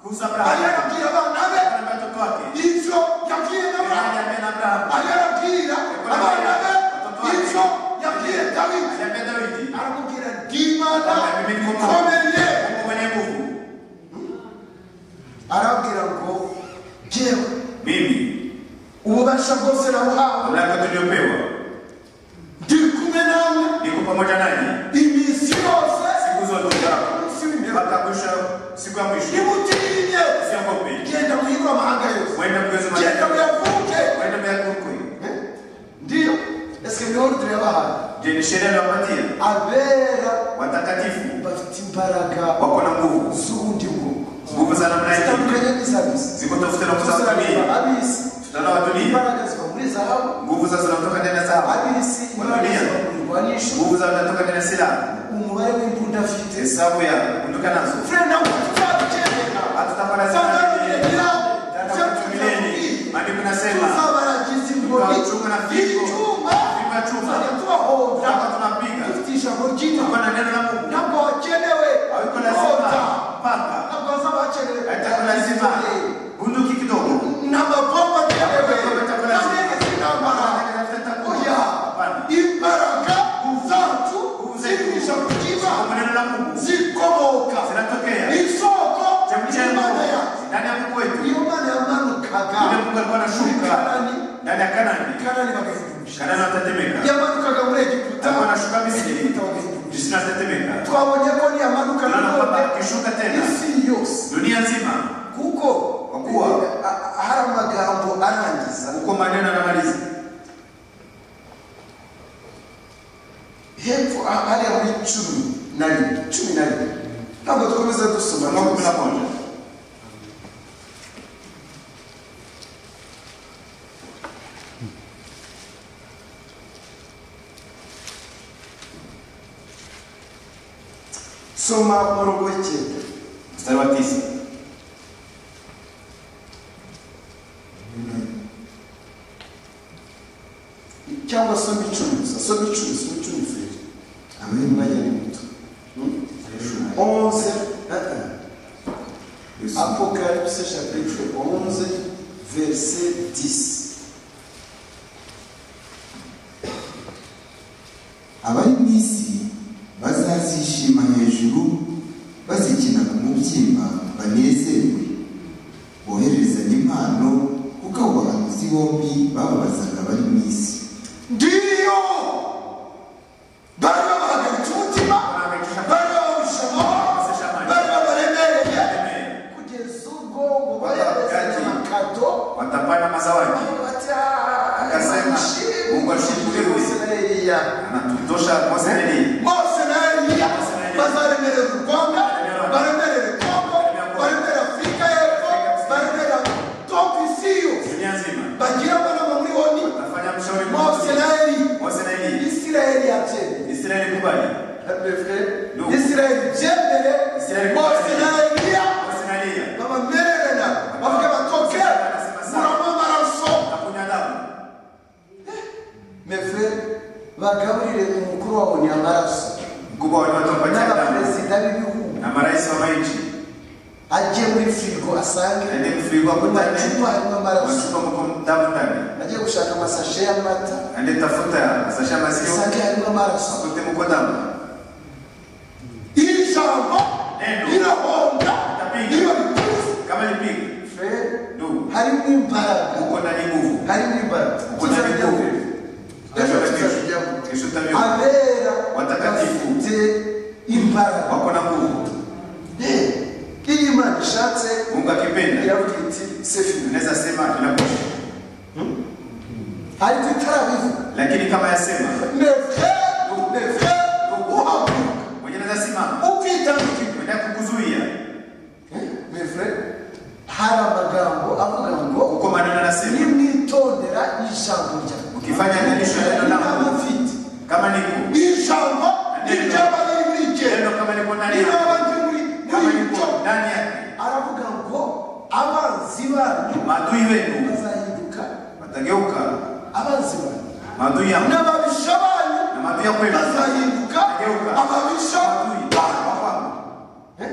kuhusu yari Abrahamu yarabwira abana be na watoto wake ibyo yabwiye n'Aburahamu Aliambia na Abrahamu yari yarabwira abana be ibyo yabwiye Dawidi aliambia Daudi aramubwira ndi imana Mimi ndi Imana." ikomeye Mungu mwenye nguvu arabwira ngo jyewe mimi ububasha bwose nabuhawe mamlaka tuliyopewa ndi kumwe nawe niko pamoja nanyi iminsi yose siku zote umunsi w'imbere mpaka mwisho siku ya mwisho ntimutinye usiogope genda muhigura amahanga yose wenda mgezi genda muyavuke wenda myakukwe ndiyo ese niho rutire yabahaye je ni sheria aliyowapatia abera watakatifu bafite imbaraga wako na nguvu z'ubundi bwoko nguvu za namna hii zitandukanye n'izabisi ziko tofauti na nguvu za watu dunia abisi tutaona watu dunia imbaraga ziva muri zahabu nguvu za zinatoka ndani ya zao abisi imbaraga ziva mu mirwanisho nguvu za zinatoka ndani ya silaha umubare w'imbunda afite hesabu ya kunduka nazo fure nawe tuzabikenera hatutapata tuzabikenera ibyo tumieni tubibwira maandiko nasema tuzabaragiza ingoni Tukacunga na fimbo. y'icyuma Fimbo ya chuma. tuzajya tubahonda Hapa tunapiga. dufite ijambo ry'imana tuko na neno la Mungu ntabwo hakenewe hawiko kuhonda lazima panga ntabwo hazaba hakenewe haitakuwa lazima bunduki kidogo nta mapombo akenewe Hapana. nta ndege z'intambara oya imbaraga zacu ziri mu ijambo ry'imana maneno la Mungu zikomoka zinatokea isoko Chemchemi. y'imana yacu barimo barashuka ndani ya kanani kanani bagahindumisha kanani batatemeka yamanukaga muri egiputa ariko barashuka misiri egiputa bagahindumisha misiri atatemeka twabonye ko niyamanuka tunaona kwamba nanone akishuka tena isi yose dunia nzima kuko Wakuwa. a- a- hari amagambo arangiza uko maneno yanamaliza hepfo a- hariya muri cumi na rimwe cumi na rimwe ntabwo dukomeza dusoma makumi na rwose. moja soma umurongo w'icyenda mstari wa tisa cyangwa soma icumi gusa soma icumi soma icumi feri Amen. umwanya ni muto onze Apocalypse chapitre 11, verset 10. abari mu isi bazazishima hejuru bazikina ku mubyimba banezerwe bohererezanya impano kuko abo bahanuzi bombi bababazaga abari mu isi Ndiyo! Bari babahagaritse umutima, bari babarusha amahoro, bari babaremereye, kugeza ubwo ngo baherezanye amakato, watapana mazawadi bati, "Ah, Akasema, nishimwe, Mungu ashimwe. Mose na Eliya." anatutosha mose na Eliya. Mose na Eliya bazaremerera u Rwanda, baremerere Kongo, baremere Afurika y'Epfo, baremere Top isi yose. dunia nzima bagira abana muri oni watafanya mshauri mose na eli mose na Eliya. isirayeli yabyemeye israeli kubali Nuhu. isirayeli byemere Israeli mose na kubali. eliya mose na Eliya. babamererana bavuga batoke muramo amaraso hakunywa damu mefure bagaburire umukuru wa oni amaraso mkubwa waliwatopatia damu n'abaperezida b'ibihugu na marais wa manchi ajye muri firigo asange aende kufurigwa mu kutane macupa harimo amaraso wachupa mko damu ndani ajye gushaka amasashe y'amata aende tafuta sasha mazio asange harimo amaraso akute mko damu iri jambo Neno. rirahonda Itapinga. iyo rituze kama lipiga ndugu harimo imbaraga uko ndani nguvu harimo imbaraga uko ndani nguvu Ejo Kesho tuzajya tabibu. mu- Kesho tabibu. abera Watakatifu. bafite imbaraga wako na nguvu Eh, iyo imana ishatse mungu akipenda iravuga iti sefina unaweza sema tunakosha ariko itarabivuga lakini kama yasema neve neve uhaguruka mwenye naweza simama ukitandukira kwenda kukuzuia neve hari amagambo avuga ngo uko maneno anasema nimwitondera ijambo ryawe ukifanyaganisho ya neno langu Mfite. kama niko ijambo ry'abari muri neno genda kama niko ndani niba yako abandi muri kama muri niko cyo ndani yake aravuga ngo abanzi banyu maadui wenu bazahinduka watageuka abanzi banyu maadui yangu n'ababisha banyu na maadui ya kwenu bazahinduka Bageuka. ababisha maadui banyu wa kwangu Eh?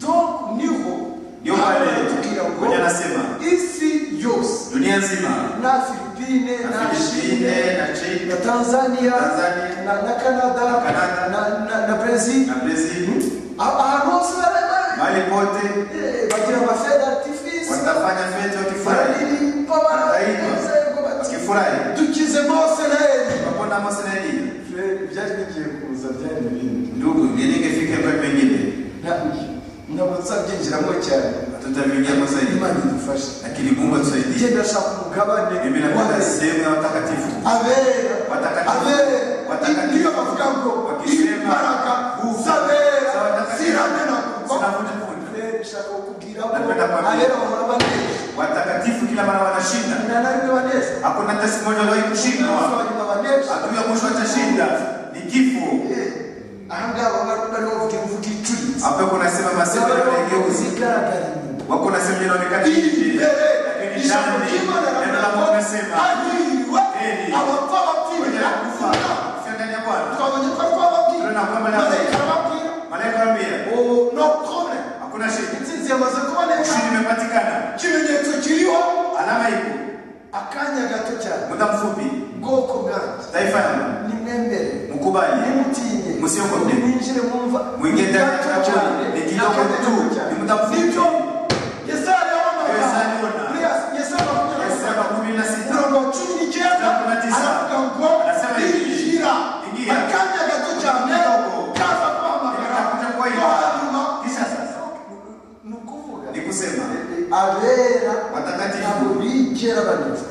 donc niho Niyo pale baratubwira ngo kwenye anasema. isi yose dunia nzima na filipine Na na Filipine, Chile, na Chile, na tanzania Tanzania, na na canada Canada, na- na- na brazil na brazil ahantu hose barabara mahali pote Eh, bagira amafeda artifice watafanya fete wakifurahi bararirimba Bararirimba. baranezerwa bati wakifurahi dukize mose na eli wakona mose na eliya byari bigiye kuza byari ibindi ndugu ngelingefika kwa mengine ndabutse abyinjiramo cyane hatutaviingia mose imana idufashe lakini mungu atusaidie igenda ashaka umugabane mimi napenda sehemu ya watakatifu abera Watakatifu. abera Watakatifu. niyo bavuga ngo Wakisema, imbaraga nguvu zabera za watakatifu. ziramena Zinavunjavunja. nshaka kukubwira Napenda ko kuambia. abera bahora banezeza watakatifu kila mara wanashinda na narimwe banezeza hakuna hata siku moja waliwahi kushindwa abanyuma banezeza adui ya mwisho atashinda ni kifo Eh, ahangaha baba barimo bavuga imvugo icuritse hapo kunasema masemo zaba yanayogeuza zigaragara inyuma wako nasema linaonekana nje imbere lakini ijambo ndani ry'imana neno riravuga la ngo mungu nasema hahiriwe Heri. abapfa kwenye bapfira la kufa sio ndani ya bwana twabonye ko twababwira Rero ntabwo mbona marayika arababwira malaika wambia ubu no kone hakuna shida intsinzi yamaze kuboneka ushindi imepatikana ikimenyetso kiriho alama ipo akanya gato cyane muda mfupi bwoko bwanjye taifa yangu nimwembere mkubali nimutinye Musiogope. mwinjire mwumva Mwingie ndani Gato ya cyane, Mungu. Ni kidogo akanya tu. gato cyane. Ni muda mfupi. Nibyo. Yesaya arabonaga. Yesaya arabona. Yes, Yesaya arabonaga. Yesu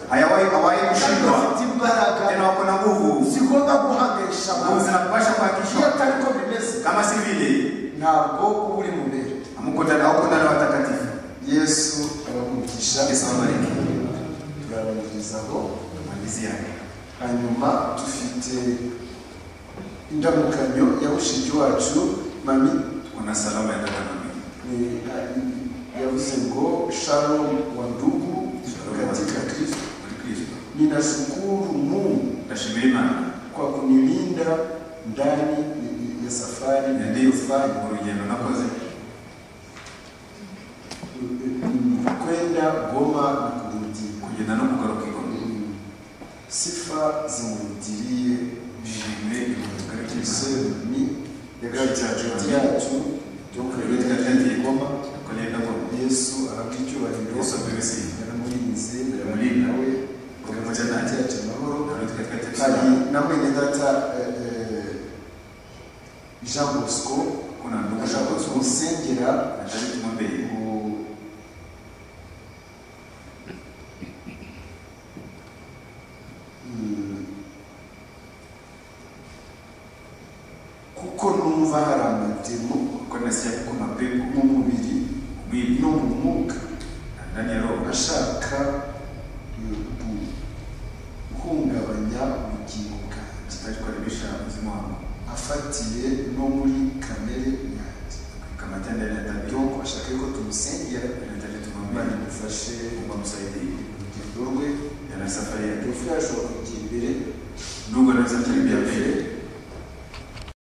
kandi kushindwa bafite imbaraga tena wako na nguvu si ngombwa guhaganisha nguvu abantu zinakupasha iyo kuhakikishwa atari ko bimeze kama si vile ntabwo uba uri mu mbere amuko ndani hauko ndani ya watakatifu yesu abamugisha yesu abariki turabagezaho malizia hanyuma dufite indamukanyo ya mushiki wacu mami una salama ya dada mami ni- yavuze ngo shalom wa ndugu katika kristo muri kristo ninashukuru mungu ndashimira imana kwa kunilinda ndani ya safari yandiyofanya niliyofanya mu rugendo nakoze mm, kwenda Goma na kurudi. kugenda no kugaruka igombe Mm, Sifa zimurudirie nishimwe ibikorwa by'imana isemi yagati yacu yo kwerekana kandi Goma kugenda ngoma Yesu arakicyubahiro Yesu abibesiye yaramurinze Yamurinda. yaramurinda we Ukamurinda kandi nawe. yacu amahoro Ntabwo twari hari twateze na mwene data eh, eh, Jean Bosco kuna ndugu ashaka zabo zose kumusengera atari tumwambeye Mu- Mm. kuko numva hari amatemo kuko nasiya kuko mapepo mu mubiri mwili no mu mwuka na ndani ya roho ashaka mm, guhungabanya ubugingo bwanjye atakukaribisha mzimu wangu afatiye no muri kamere yanjye kama tendo ya tabia donc ashaka ko tumusengera inahitaji bari tumwambie bufashe Mungu amsaidie urugendo rwe yana safari yake Yofu yashobora kujya imbere ndugu anaweza kutembea mbele